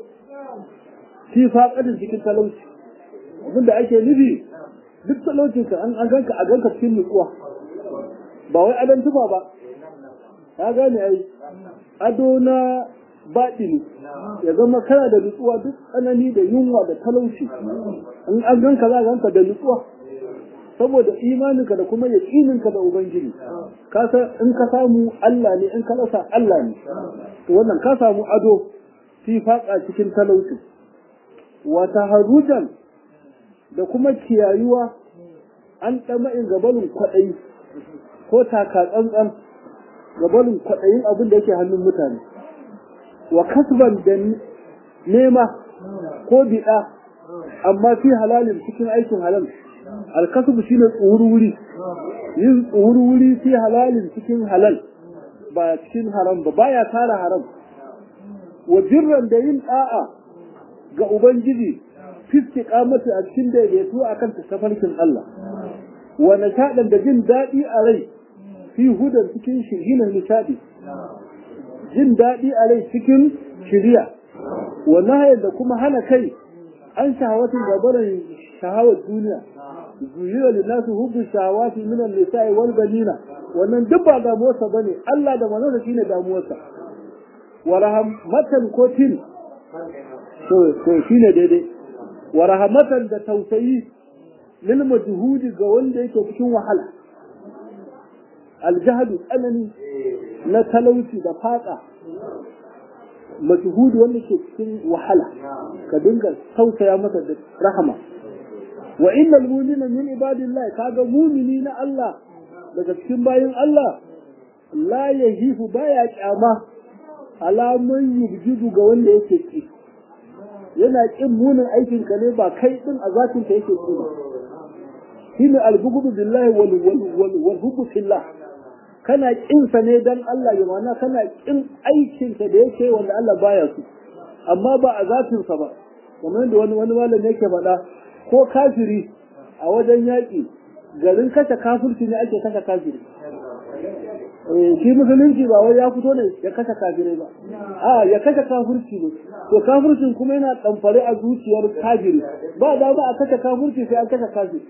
fi faƙadin cikin talauci abinda ake nufi duk talaucinka an ganka a ganka cikin nutsuwa ba wai adon tufa ba ka gane ai ado na baɗini ya zama kana da nutsuwa duk tsanani da yunwa da talauci in an ganka za ganka da nutsuwa saboda imaninka da kuma yaƙininka da ubangiji ka san in ka samu Allah ne in ka rasa Allah ne to wannan ka samu ado fi faƙa cikin talauci wa taharrujan da kuma kiyayuwa an ɗama'in gabalin kwaɗayi ko taka tsantsan gabalin kwaɗayin abin da yake hannun mutane wa kasban da nema ko biɗa amma fi halalin cikin aikin halal alkasubu shine tsuhurwuri yin tsuhurwuri fi halalin cikin halal ba cikin haram ba baya tara haram wa birran da yin da'a ga ubangiji fiske kamata a cikin daidaito akan tafarkin Allah wa nishaɗan da jin daɗi a rai fi hudan cikin shirginan nishaɗi jin daɗi a rai cikin shirya wa nahayan da kuma hana kai an shahawatin gabarin shahawar duniya zuyira lillahi hubbu shahawati min an-nisa'i wal banina wannan duk ba damuwarsa bane Allah da manzon shine damuwarsa wa rahmatan ko tin to to shine daidai wa rahmatan da tausayi lil majhudi ga wanda yake cikin wahala aljahadu tsanani na talauci da faka majhudi wanda ke cikin wahala ka dinga tausaya masa da rahama wa innal mu'mina min ibadillahi kaga mu'mini na Allah daga cikin bayin Allah la yahifu baya kyama alamun yubjidu ga wanda yake ki yana kin munin aikin ka ne ba kai din a zatin ka yake ki ba shine albughdu billahi wal wal wal hubbu fillah kana kin sa ne dan Allah ya mana kana kin aikin sa da yake wanda Allah baya su amma ba a zatin sa ba kamar da wani wani malami yake faɗa ko kafiri a wajen yaƙi garin kashe kafirci ne ake kashe kafiri shi musulunci ba wai ya fito ne ya kashe kafirai ba a ya kashe kafirci ne to kafircin kuma yana ɗamfare a zuciyar kafiri ba da ba a kashe kafirci sai an kashe kafiri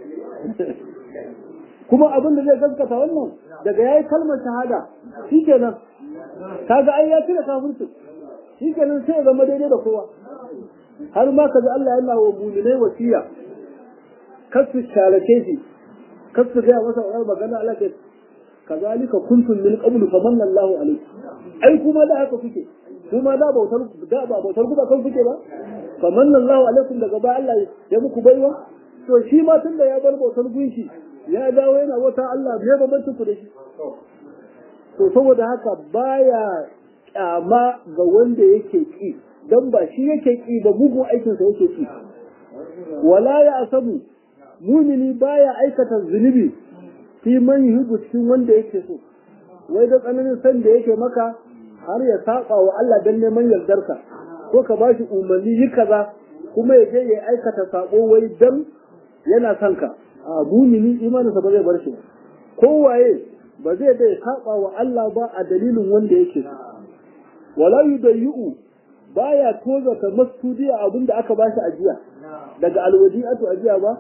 kuma abin da zai gaskata wannan daga yayi kalmar shahada shikenan kaga ai ya cire kafircin shikenan sai ya zama daidai da kowa har ma kaga Allah yana wa mu'minai wasiya kasu shalake shi kasu ga masa wannan magana Allah ke kazalika kuntum min qablu famanna Allahu alayhi ai kuma da haka kuke kuma da bautar da ba bautar ku ba kan kuke ba famanna Allahu alaikum daga ba Allah ya muku baiwa to shi ma tunda ya bar bautar gunki ya dawo yana wata Allah bai bambancin ku da shi to saboda haka baya kyama ga wanda yake ki dan ba shi yake ki ba mugun aikinsa yake ki wala ya asabu mumini baya aikata zunubi fi man yuhibbu cikin wanda yake so wai da tsananin san da yake maka har ya saba wa Allah dan neman yardarka ko ka bashi umarni yi kaza kuma ya je ya aikata sabo wai dan yana son ka a mumini imaninsa ba zai bar shi kowaye ba zai da saba wa Allah ba a dalilin wanda yake wala yudayyu baya toza ta masudiya abinda aka bashi ajiya daga alwadi'atu ajiya ba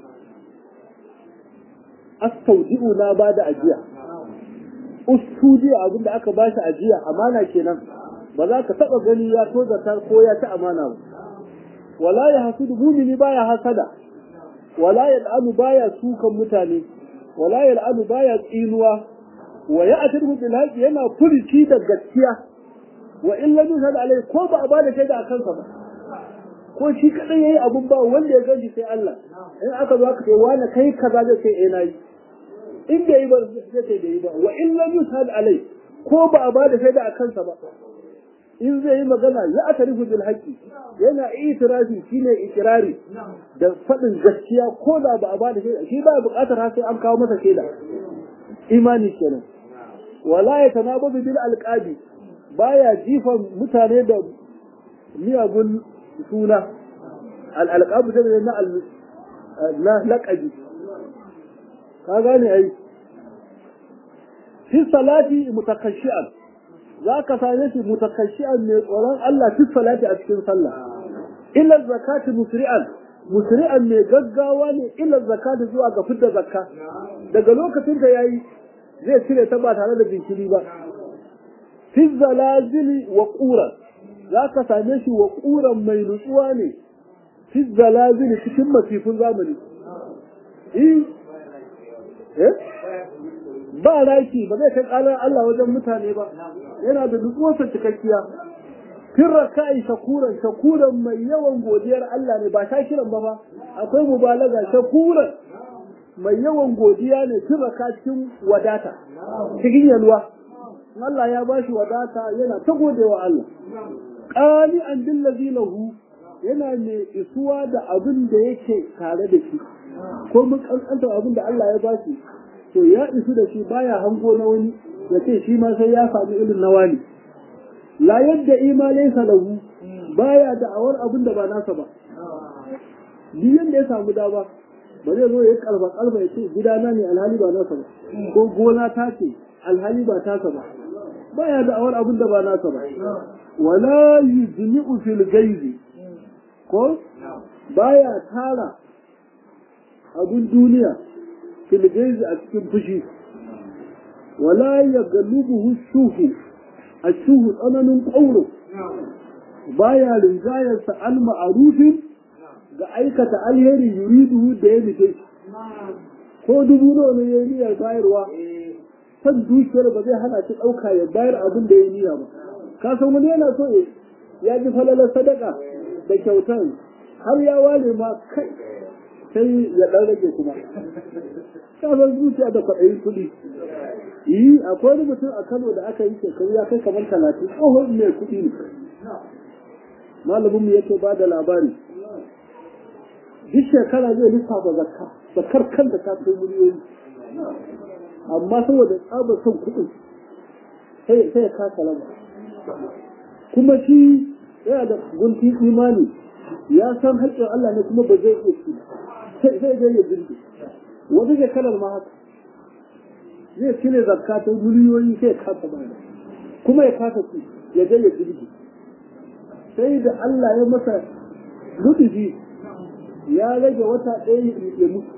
astaudi'u na ba da ajiya ustudiya abinda aka bashi ajiya amana kenan ba za ka taba gani ya tozata ko ya ta amana ba wala ya hasudu mumini baya hasada wala yal'anu baya sukan mutane wala yal'anu baya tsinuwa wa ya'tiru bil haqi yana furici da gaskiya wa in lam yushhad alai ko ba a bada shaida a kansa ba ko shi kadai yayi abun ba wanda ya ganshi sai Allah in aka zo aka ce wani kai kaza zai ce eh nayi in bai yi ba zai ce bai yi ba wa in lam yushhad alai ko ba a bada shaida a kansa ba in zai yi magana ya atarifu bil haqqi yana itirafi shine ikirari da faɗin gaskiya ko da ba a bada shaida shi ba buƙatar har sai an kawo masa shaida imani kenan wala ya tanabazu bil alqabi baya jifan mutane da miyagun suna al alqabu da na al na laqabi ka gane ai fi salati mutakashi'an za ka same shi mutakashi'an mai tsoron Allah fi salati a cikin sallah illa zakati musri'an musri'an mai gaggawa ne illa zakati zuwa ga fidda zakka daga lokacin da yayi zai cire ta ba tare da jinkiri ba fi zalazili wa quran za ka same shi wa quran mai nutsuwa ne fi zalazili cikin masifin zamani eh ba raki ba zai kai kalar Allah wajen mutane ba yana da nutsuwarsa cikakkiya fin raka'i shakuran shakuran mai yawan godiyar Allah ne ba ta kiran ba ba akwai mubalaga shakuran mai yawan godiya ne fin raka cikin wadata cikin yalwa Allah ya ba shi wadata yana ta godewa Allah qali an billazi lahu yana mai isuwa da abin da yake tare da shi ko mun kankanta abin da Allah ya ba shi to ya isu da shi baya hango na wani ya ce shi ma sai ya sami irin na wani la yadda ima laysa lahu baya da awar abin da ba nasa ba duk yanda ya samu dama ba zai zo ya kalba kalba ya ce gidana ne alhali ba nasa ba ko gona ta ce alhali ba tasa ba baya da awar abin da ba nasa ba wala yujmi'u fil gaizi ko baya tara abin duniya fil gaizi a cikin fushi wala yaglubuhu shuhu ashuhu tsananin ƙauro baya rinjayarsa al ma'arufin ga aikata alheri yuriduhu da ya nufe ko dubu nawa ne ya yi niyyar bayarwa san dukiyar ba zai hana shi ɗauka ya bayar abin da ya niyya ba ka san wani yana so ya ji falalar sadaka da kyautan har ya ware ma kai sai ya ɗan rage kuma ka san zuciya da kwaɗayin kuɗi yi akwai wani mutum a Kano da aka yi shekaru ya kai kamar talatin tsohon mai kuɗi ne malamin mu yake ba da labari duk shekara zai lissafa zakka zakkar kanta ta kai miliyoyi amma saboda tsabar son kuɗin sai ya kasa lamba kuma shi yana da guntun imani ya san haƙƙin Allah ne kuma ba zai iya ci sai sai dai ya jirgi wata shekarar ma haka zai cire zakka ta miliyoyi sai ya kasa bada kuma ya kasa ci ya je ya jirgi sai da Allah ya masa rudufi ya rage wata ɗaya ya mutu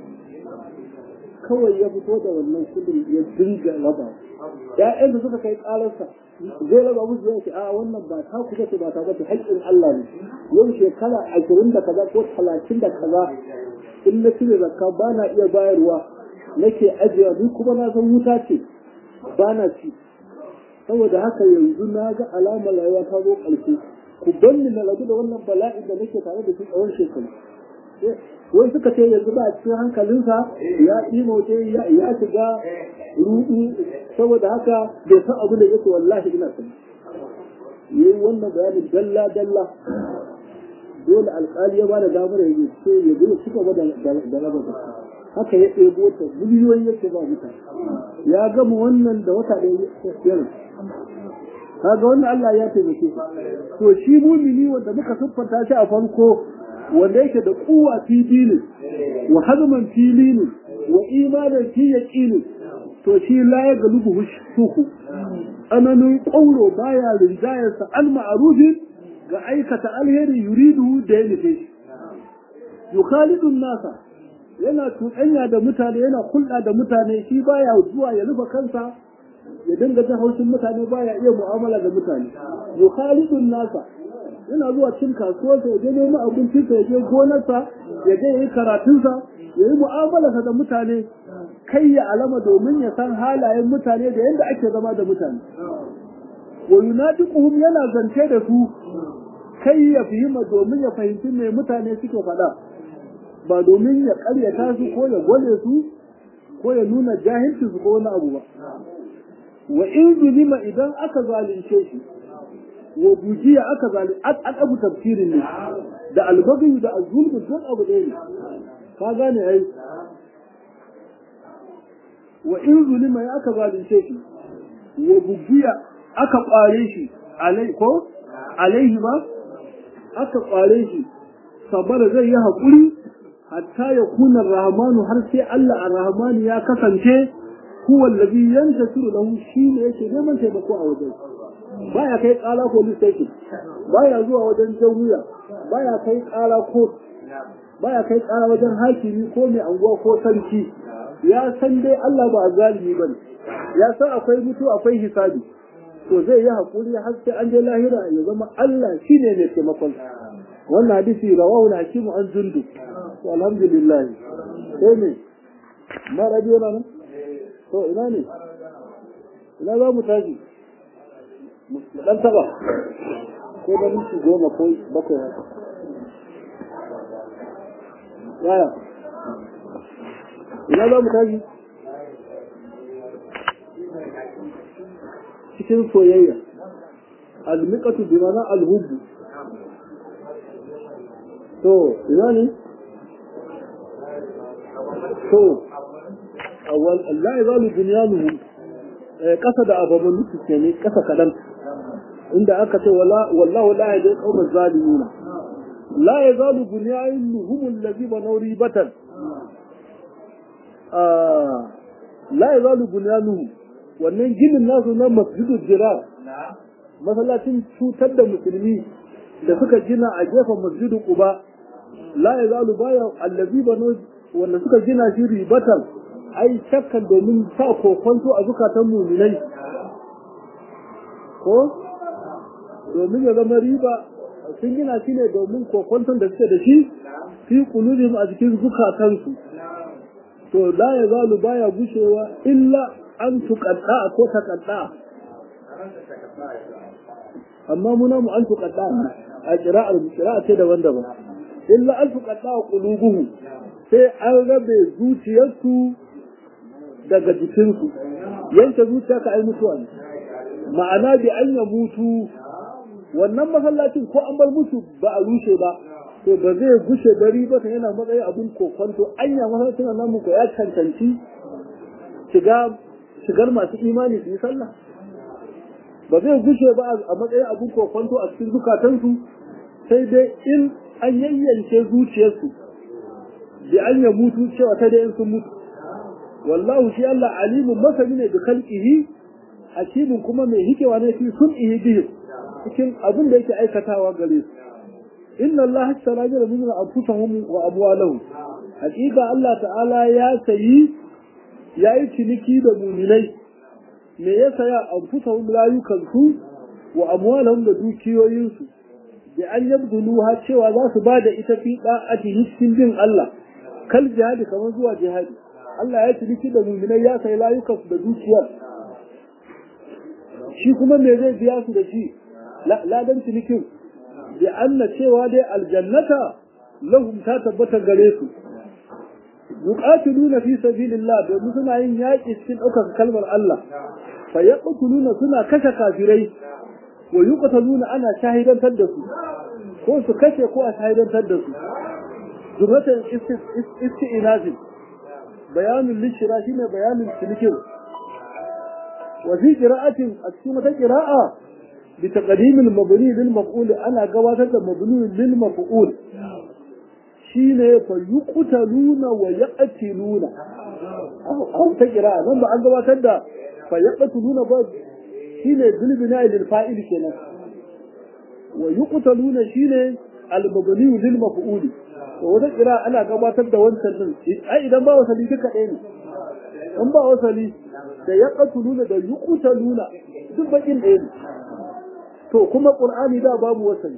kawai ya fito da wannan kudin ya dinga raba ƴaƴan da suka kai ƙararsa zai raba musu yau a wannan ba ta kusa ce ba ta bace haƙƙin Allah ne yau shekara ashirin da kaza ko talatin da kaza in na cire zakka ba na iya bayarwa nake ajiyewa ni kuma na san wuta ce ba na ci saboda haka yanzu na ga alamar rayuwa ta zo ƙarshe ku banni na rabu da wannan bala'in da nake tare da shi tsawon shekaru wai suka ce yanzu ba a cikin hankalinsa ya imoce ya shiga rudu saboda haka bai san abu da yake wallahi ina sani yayi wannan bayanin dalla dalla dole alƙali ya bada damar ya yi ce ya zo ci gaba da raba da haka ya ɗebo ta miliyoyi yake ba mutane ya gama wannan da wata ɗaya ya kaga wannan Allah ya taimake shi to shi mumini wanda muka siffanta shi a farko wanda yake da kuwa fi dinin wa hazman fi linin wa imanan fi yaqinin to shi la ya galubu shuku ananin ƙauro baya rinjayarsa al ma'rufin ga aikata alheri yuridu da ya nufe shi yukhalidun nasa yana tuɗanya da mutane yana hulɗa da mutane shi baya zuwa ya rufe kansa ya dinga jin haushin mutane baya iya mu'amala da mutane yukhalidun nasa yana zuwa cin kasuwarsa ya je neman abincinsa ya je gonarsa ya je yi karatunsa ya yi mu'amalarsa da mutane kai ya alama domin ya san halayen mutane da yadda ake zama da mutane wa yunadiquhum yana zance da su kai ya fahima domin ya fahimci me mutane suke faɗa ba domin ya ƙaryata su ko ya gwale su ko ya nuna jahilci su ko wani abu ba wa in zulima idan aka zalunce shi wa bujiya aka zalunce an abu tafsirin ne da albagayu da azulmu duk abu ɗaya ne ka gane ai wa in zulima ya aka zalunce shi wa bujiya aka ƙware shi alai ko alaihi ba aka ƙware shi sabara zai yi haƙuri hatta ya kuna rahmanu har sai Allah ar-rahmanu ya kasance huwa allazi yantasiru lahu shine yake neman taimako a wajen baya kai kala police station baya zuwa wajen jami'a baya kai kala ko baya kai kala wajen hakimi ko mai anguwa ko sarki ya san dai Allah ba zalimi bane ya san akwai mutu akwai hisabi to zai yi hakuri har sai an je lahira ya zama Allah shine mai taimakon wannan hadisi rawahu al-hakim an jundu to alhamdulillah sai ne na radio na nan to ina ne ina za mu tashi mu dan taba ko da minti goma ko bakwai haka yaya ina za mu tashi cikin soyayya almiqatu bi mana alhubbu to ina ne to awal Allah ya zalu dunyanuhum kasa da ababan nufi ke ne kasa kadan inda aka ce wala wallahu la yahdi qawmal zalimin la yazalu bunyanuhum allazi banaw ribatan ah la yazalu bunyanuhum wannan ginin nasu na masjidul jirar masallacin cutar da musulmi da suka gina a gefen masjidul quba la yazalu baya allazi banaw wanda suka gina shi ribatan ai shakkan domin sa kokonto a zukatan muminai ko domin ya zama riba sun gina shi ne domin kokonton da suke da shi fi kulubim a cikin zukatansu to la ya zalu baya gushewa illa an tuqadda ko taqadda amma muna mu an tuqadda a qira'ar qira'a ce daban-daban illa an tuqadda qulubuhu sai an rabe zuciyarsu daga jikinsu yanke zuciya ka ai mutuwa ne ma'ana bi an ya mutu wannan masallacin ko an bar musu ba a rushe ba to ba zai gushe gari ba ta yana matsayi abin kokonto anya masallacin nan muku ya cancanci shiga shigar masu imani su yi sallah ba zai gushe ba a matsayin abin kokonto a cikin zukatansu sai dai in an yayyance zuciyarsu bi an ya mutu cewa ta dai in sun mutu wallahu shi Allah alimun masani ne da khalqihi hakimin kuma mai hikewa ne fi sun'ihi bihi cikin abin da yake aikatawa gare su inna Allah hasara jira min anfusahum wa amwalahum hakika Allah ta'ala ya sayi yayi ciniki da mu'minai me ya saya anfusahum layukan su wa amwalahum da dukiyoyin su bi an yabduluha cewa za su bada ita fi da'ati cikin bin Allah kal jihadi kamar zuwa jihadi Allah ya ciniki da muminai ya sai layukan da dukiyar shi kuma me zai biya su da shi ladan cinikin bi anna cewa dai aljannata lahum ta tabbata gare su yuqatiluna fi sabilillah domin suna yin yaƙi cikin ɗaukar kalmar Allah fa yaqtuluna suna kashe kafirai wa yuqtaluna ana shahidantar da su ko su kashe ko a shahidantar da su zurratan isti'inazin bayanin lishira shi ne bayanin cinikin wa fi qira'atin a cikin wata qira'a bi taqdimil mabni lil maf'ul ana gabatar da mabni lil maf'ul shine fa yuqtaluna wa yaqtiluna aw ta kira nan ba an gabatar da fa yaqtiluna ba shine bil bina'i lil fa'il kenan wa yuqtaluna shine al mabni lil maf'ul to wata kira ana gabatar da wancan din ai idan ba wasali duka ɗaya ne in ba wasali da yaqtuluna da yuqtaluna duk bakin ɗaya ne to kuma qur'ani da babu wasali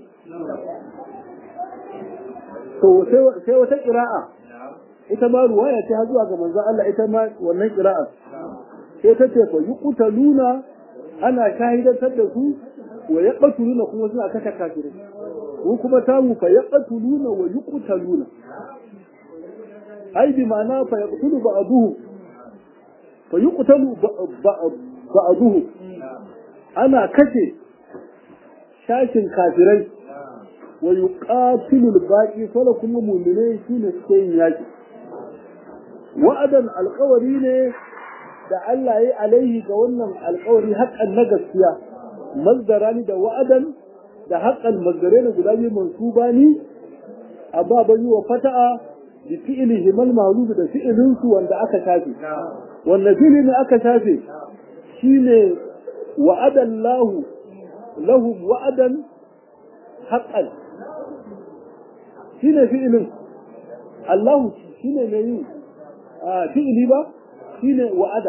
to sai wata qira'a ita ma ruwaya ce har zuwa ga manzon Allah ita ma wannan qira'a sai ta ce fa yuqtaluna ana shahidantar da su wa yaqtuluna kuma suna kashe kafirai ko kuma tamu fa yaqtuluna wa yuqtaluna ai bi ma'ana fa yaqtulu ba'duhu fa yuqtalu ba'duhu ana kashe shashin kafirai wa yuqatilu al-baqi fala kuma mu'minai shine suke yin yaki wa'adan alƙawari ne da Allah ya alaihi ga wannan alƙawari haƙƙan na gaskiya mazdarani da wa'adan da haƙƙan mazdare ne guda biyu mansuba ni a baban yi wa fata'a bi fi'ilihi mal ma'lum da fi'ilin su wanda aka shafe wannan fi'ili ne aka shafe shine wa'adallahu lahum wa'adan haqqan shine fi'ilin Allah shine mai yi a fi'ili ba shine wa'ada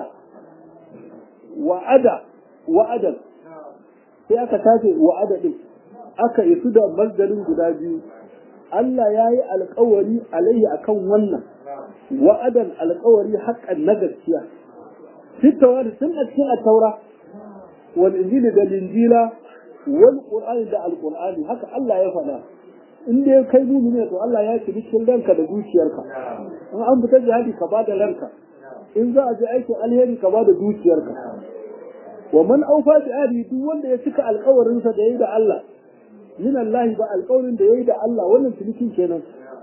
wa'ada wa'adan sai aka tace wa'ada din aka isu da mazdarin guda biyu Allah ya yi alkawari alayhi akan wannan wa'adan alkawari haƙƙan na gaskiya fitawa da sun a cikin taura wal injili da linjila wal qur'ani da alqur'ani haka Allah ya faɗa in dai kai mumini to Allah ya ci cikin ranka da zuciyarka in an fitar jihadi ka bada ranka in za a je aikin alheri ka bada zuciyarka wa man aufa bi ahdi duk wanda ya cika alƙawarin sa da yayi da Allah min Allah ba alƙawarin da yayi da Allah wannan cinikin kenan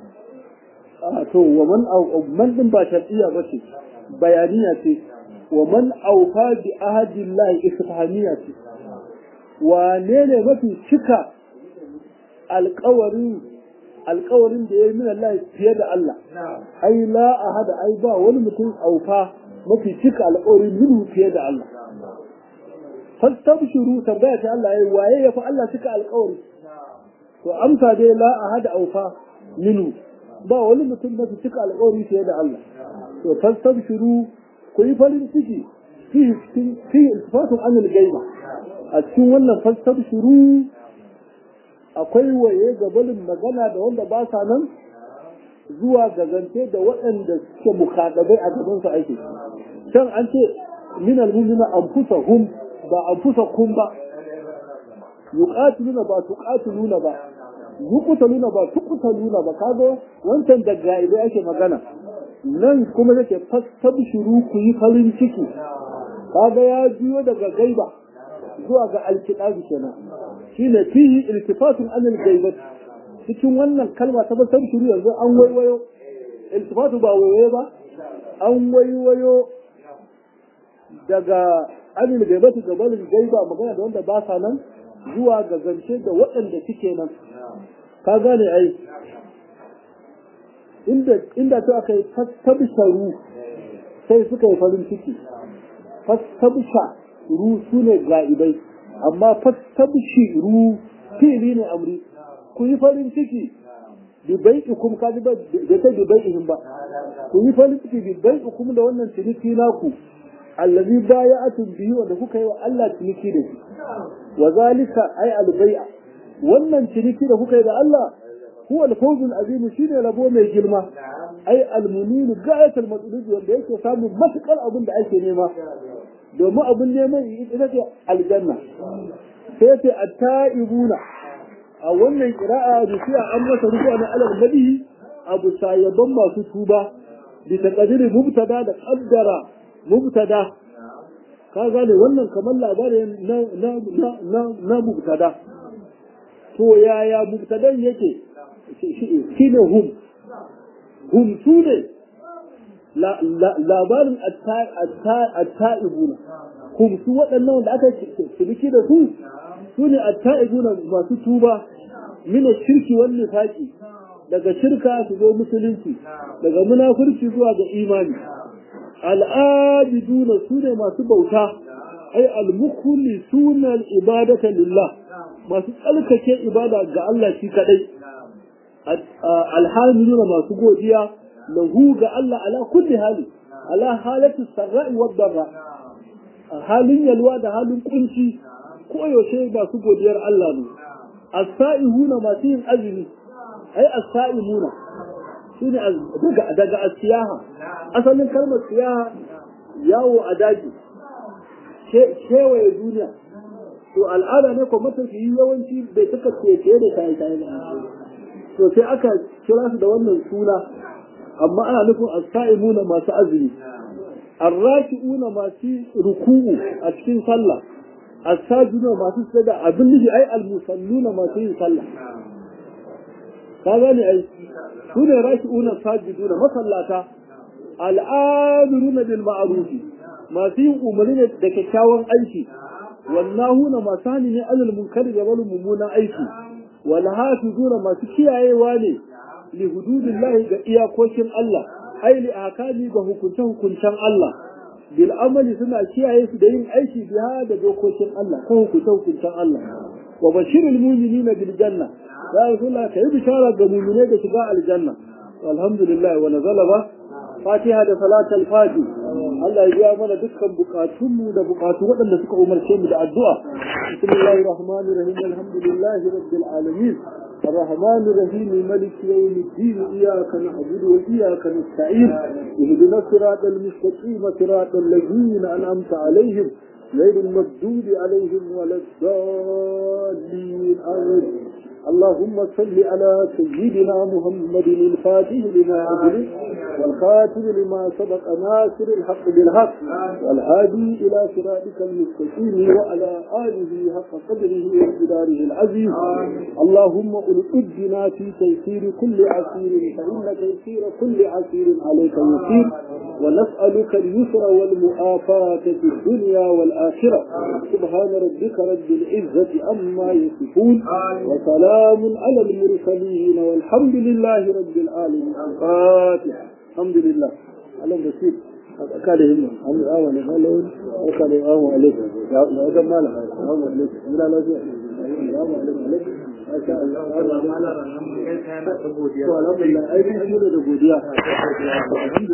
a to wa man au man din ba shar'iyya ba ce bayaniya ce wa man aufa bi ahdi Allah istifhamiya ce wane ne mafi cika alƙawarin alƙawarin da ya yi min Allah fiye da Allah ai la ahada ai ba wani mutum aufa mafi cika alƙawarin minhu fiye da Allah fastabshuru tambaya ta Allah yayi waye yafi Allah cika alƙawari to amsa dai la ahada aufa minhu ba wani mutum mafi cika alƙawari fiye da Allah to fastabshuru ku yi farin ciki fi fi iltifatun anil gaiba a cikin wannan fastabshuru akwai waye gabalin magana da wanda ba sa nan zuwa ga zance da waɗanda suke mukaɗabai a gaban su aiki can an ce min almu'mina anfusahum ba anfusakum ba yuqatiluna ba tuqatiluna ba yuqtaluna ba tuqtaluna ba kaga wancan da gaibe ake magana nan kuma yake fastabshuru ku yi farin ciki kaga ya juyo daga gaiba zuwa ga alkidabi kenan shine fihi iltifatun anil gaibat cikin wannan kalma ta basar shuru yanzu an waiwayo iltifatu ba waiwayo ba an waiwayo daga anil gaibatu ga balin gaiba magana da wanda ba sa nan zuwa ga zance da waɗanda suke nan ka gane ai inda inda ta aka yi fastabsharu sai suka yi farin ciki fastabsha ru su ne ga'ibai amma fastabshi ru fili ne amri ku yi farin ciki bi bai'ikum ka ji ba da ta bi bai'ihim ba ku yi farin ciki bi bai'ikum da wannan ciniki naku allazi baya'atun bihi wanda kuka yi wa Allah ciniki da shi wa zalika ay al-bai'a wannan ciniki da kuka yi da Allah huwa al-fawzul azim shine rabo mai girma ay al-munin ga'at al-matlub wanda yake samun matukar abin da ake nema domin abin neman ita ce aljanna sai ce at-ta'ibuna a wannan kira'a da sai an masa rubuwa na alal nabi abu sayaban masu tuba bi taqdiri mubtada da qaddara mubtada ka gane wannan kamar labarin na na na na mubtada to yaya mubtadan yake shine hum hum sune labarin at-ta'ibuna hum su waɗannan da aka ciniki da su su ne atta'ibuna masu tuba mina shirki wal nifaqi daga shirka su zo musulunci daga munafurci zuwa ga imani al'abiduna su ne masu bauta ai al-mukhlisuna al-ibadata lillah masu tsalkake ibada ga Allah shi kadai alhamdulillah masu godiya lahu ga Allah ala kulli hali ala halatu sarra'i wad darra halin yalwa da halin kunci ko yaushe masu godiyar Allah ne as-sa'ihuna masu yin azumi ai as-sa'imuna shine daga daga asiyaha asalin kalmar siyaha yawo a daji kewaye duniya to al'ada ne ko matafiyi yawanci bai suka keke da shaye shaye ba to sai aka kira su da wannan suna amma ana nufin as-sa'imuna masu azumi ar-raki'una masu ruku'u a cikin sallah as-sajiduna masu sada abin nufi ai al-musalluna masu yin sallah ka gane ai su ne raki'una sajiduna masallata al'amiruna bil ma'ruf masu yin umarni ne da kyakkyawan aiki wannahuna masu hani ne alal munkari da wani mummunan aiki wal hafizuna masu kiyayewa ne li hududillahi ga iyakokin Allah ai li akali ga hukunce hukuncen Allah bil amali suna kiyaye su da yin aiki biya da dokokin Allah ko hukunce hukuncen Allah wa bashirul mu'minina bil janna ya rasulullah kai bishara ga mu'mine da shiga aljanna alhamdulillah wa nazala ba fatiha da salatul fati Allah ya biya mana dukkan bukatunmu da bukatu waɗanda suka umarce mu da addu'a bismillahir rahmanir rahim alhamdulillahi rabbil alamin الرحمن الرحيم ملك يوم الدين إياك نعبد وإياك نستعين اهدنا الصراط المستقيم صراط الذين أنعمت عليهم غير المردود عليهم ولا الضالين آمين اللهم صل على سيدنا محمد الفاتح لما أغلق والخاتم لما سبق ناصر الحق بالحق والهادي إلى صراطك المستقيم وعلى آله حق قدره وامتداره العزيز اللهم ألقدنا في تيسير كل عسير فإن تيسير كل عسير عليك يسير ونسألك اليسر والمؤافاة في الدنيا والآخرة سبحان ربك رب العزة أما يصفون وسلام سلام على المرسلين والحمد لله رب العالمين الفاتحة الحمد لله على بسيط kada himma an yi awon halawun aka da awon alaikum ya wajen mala awon alaikum ina lafiya awon alaikum masha Allah alhamdulillah aikin da godiya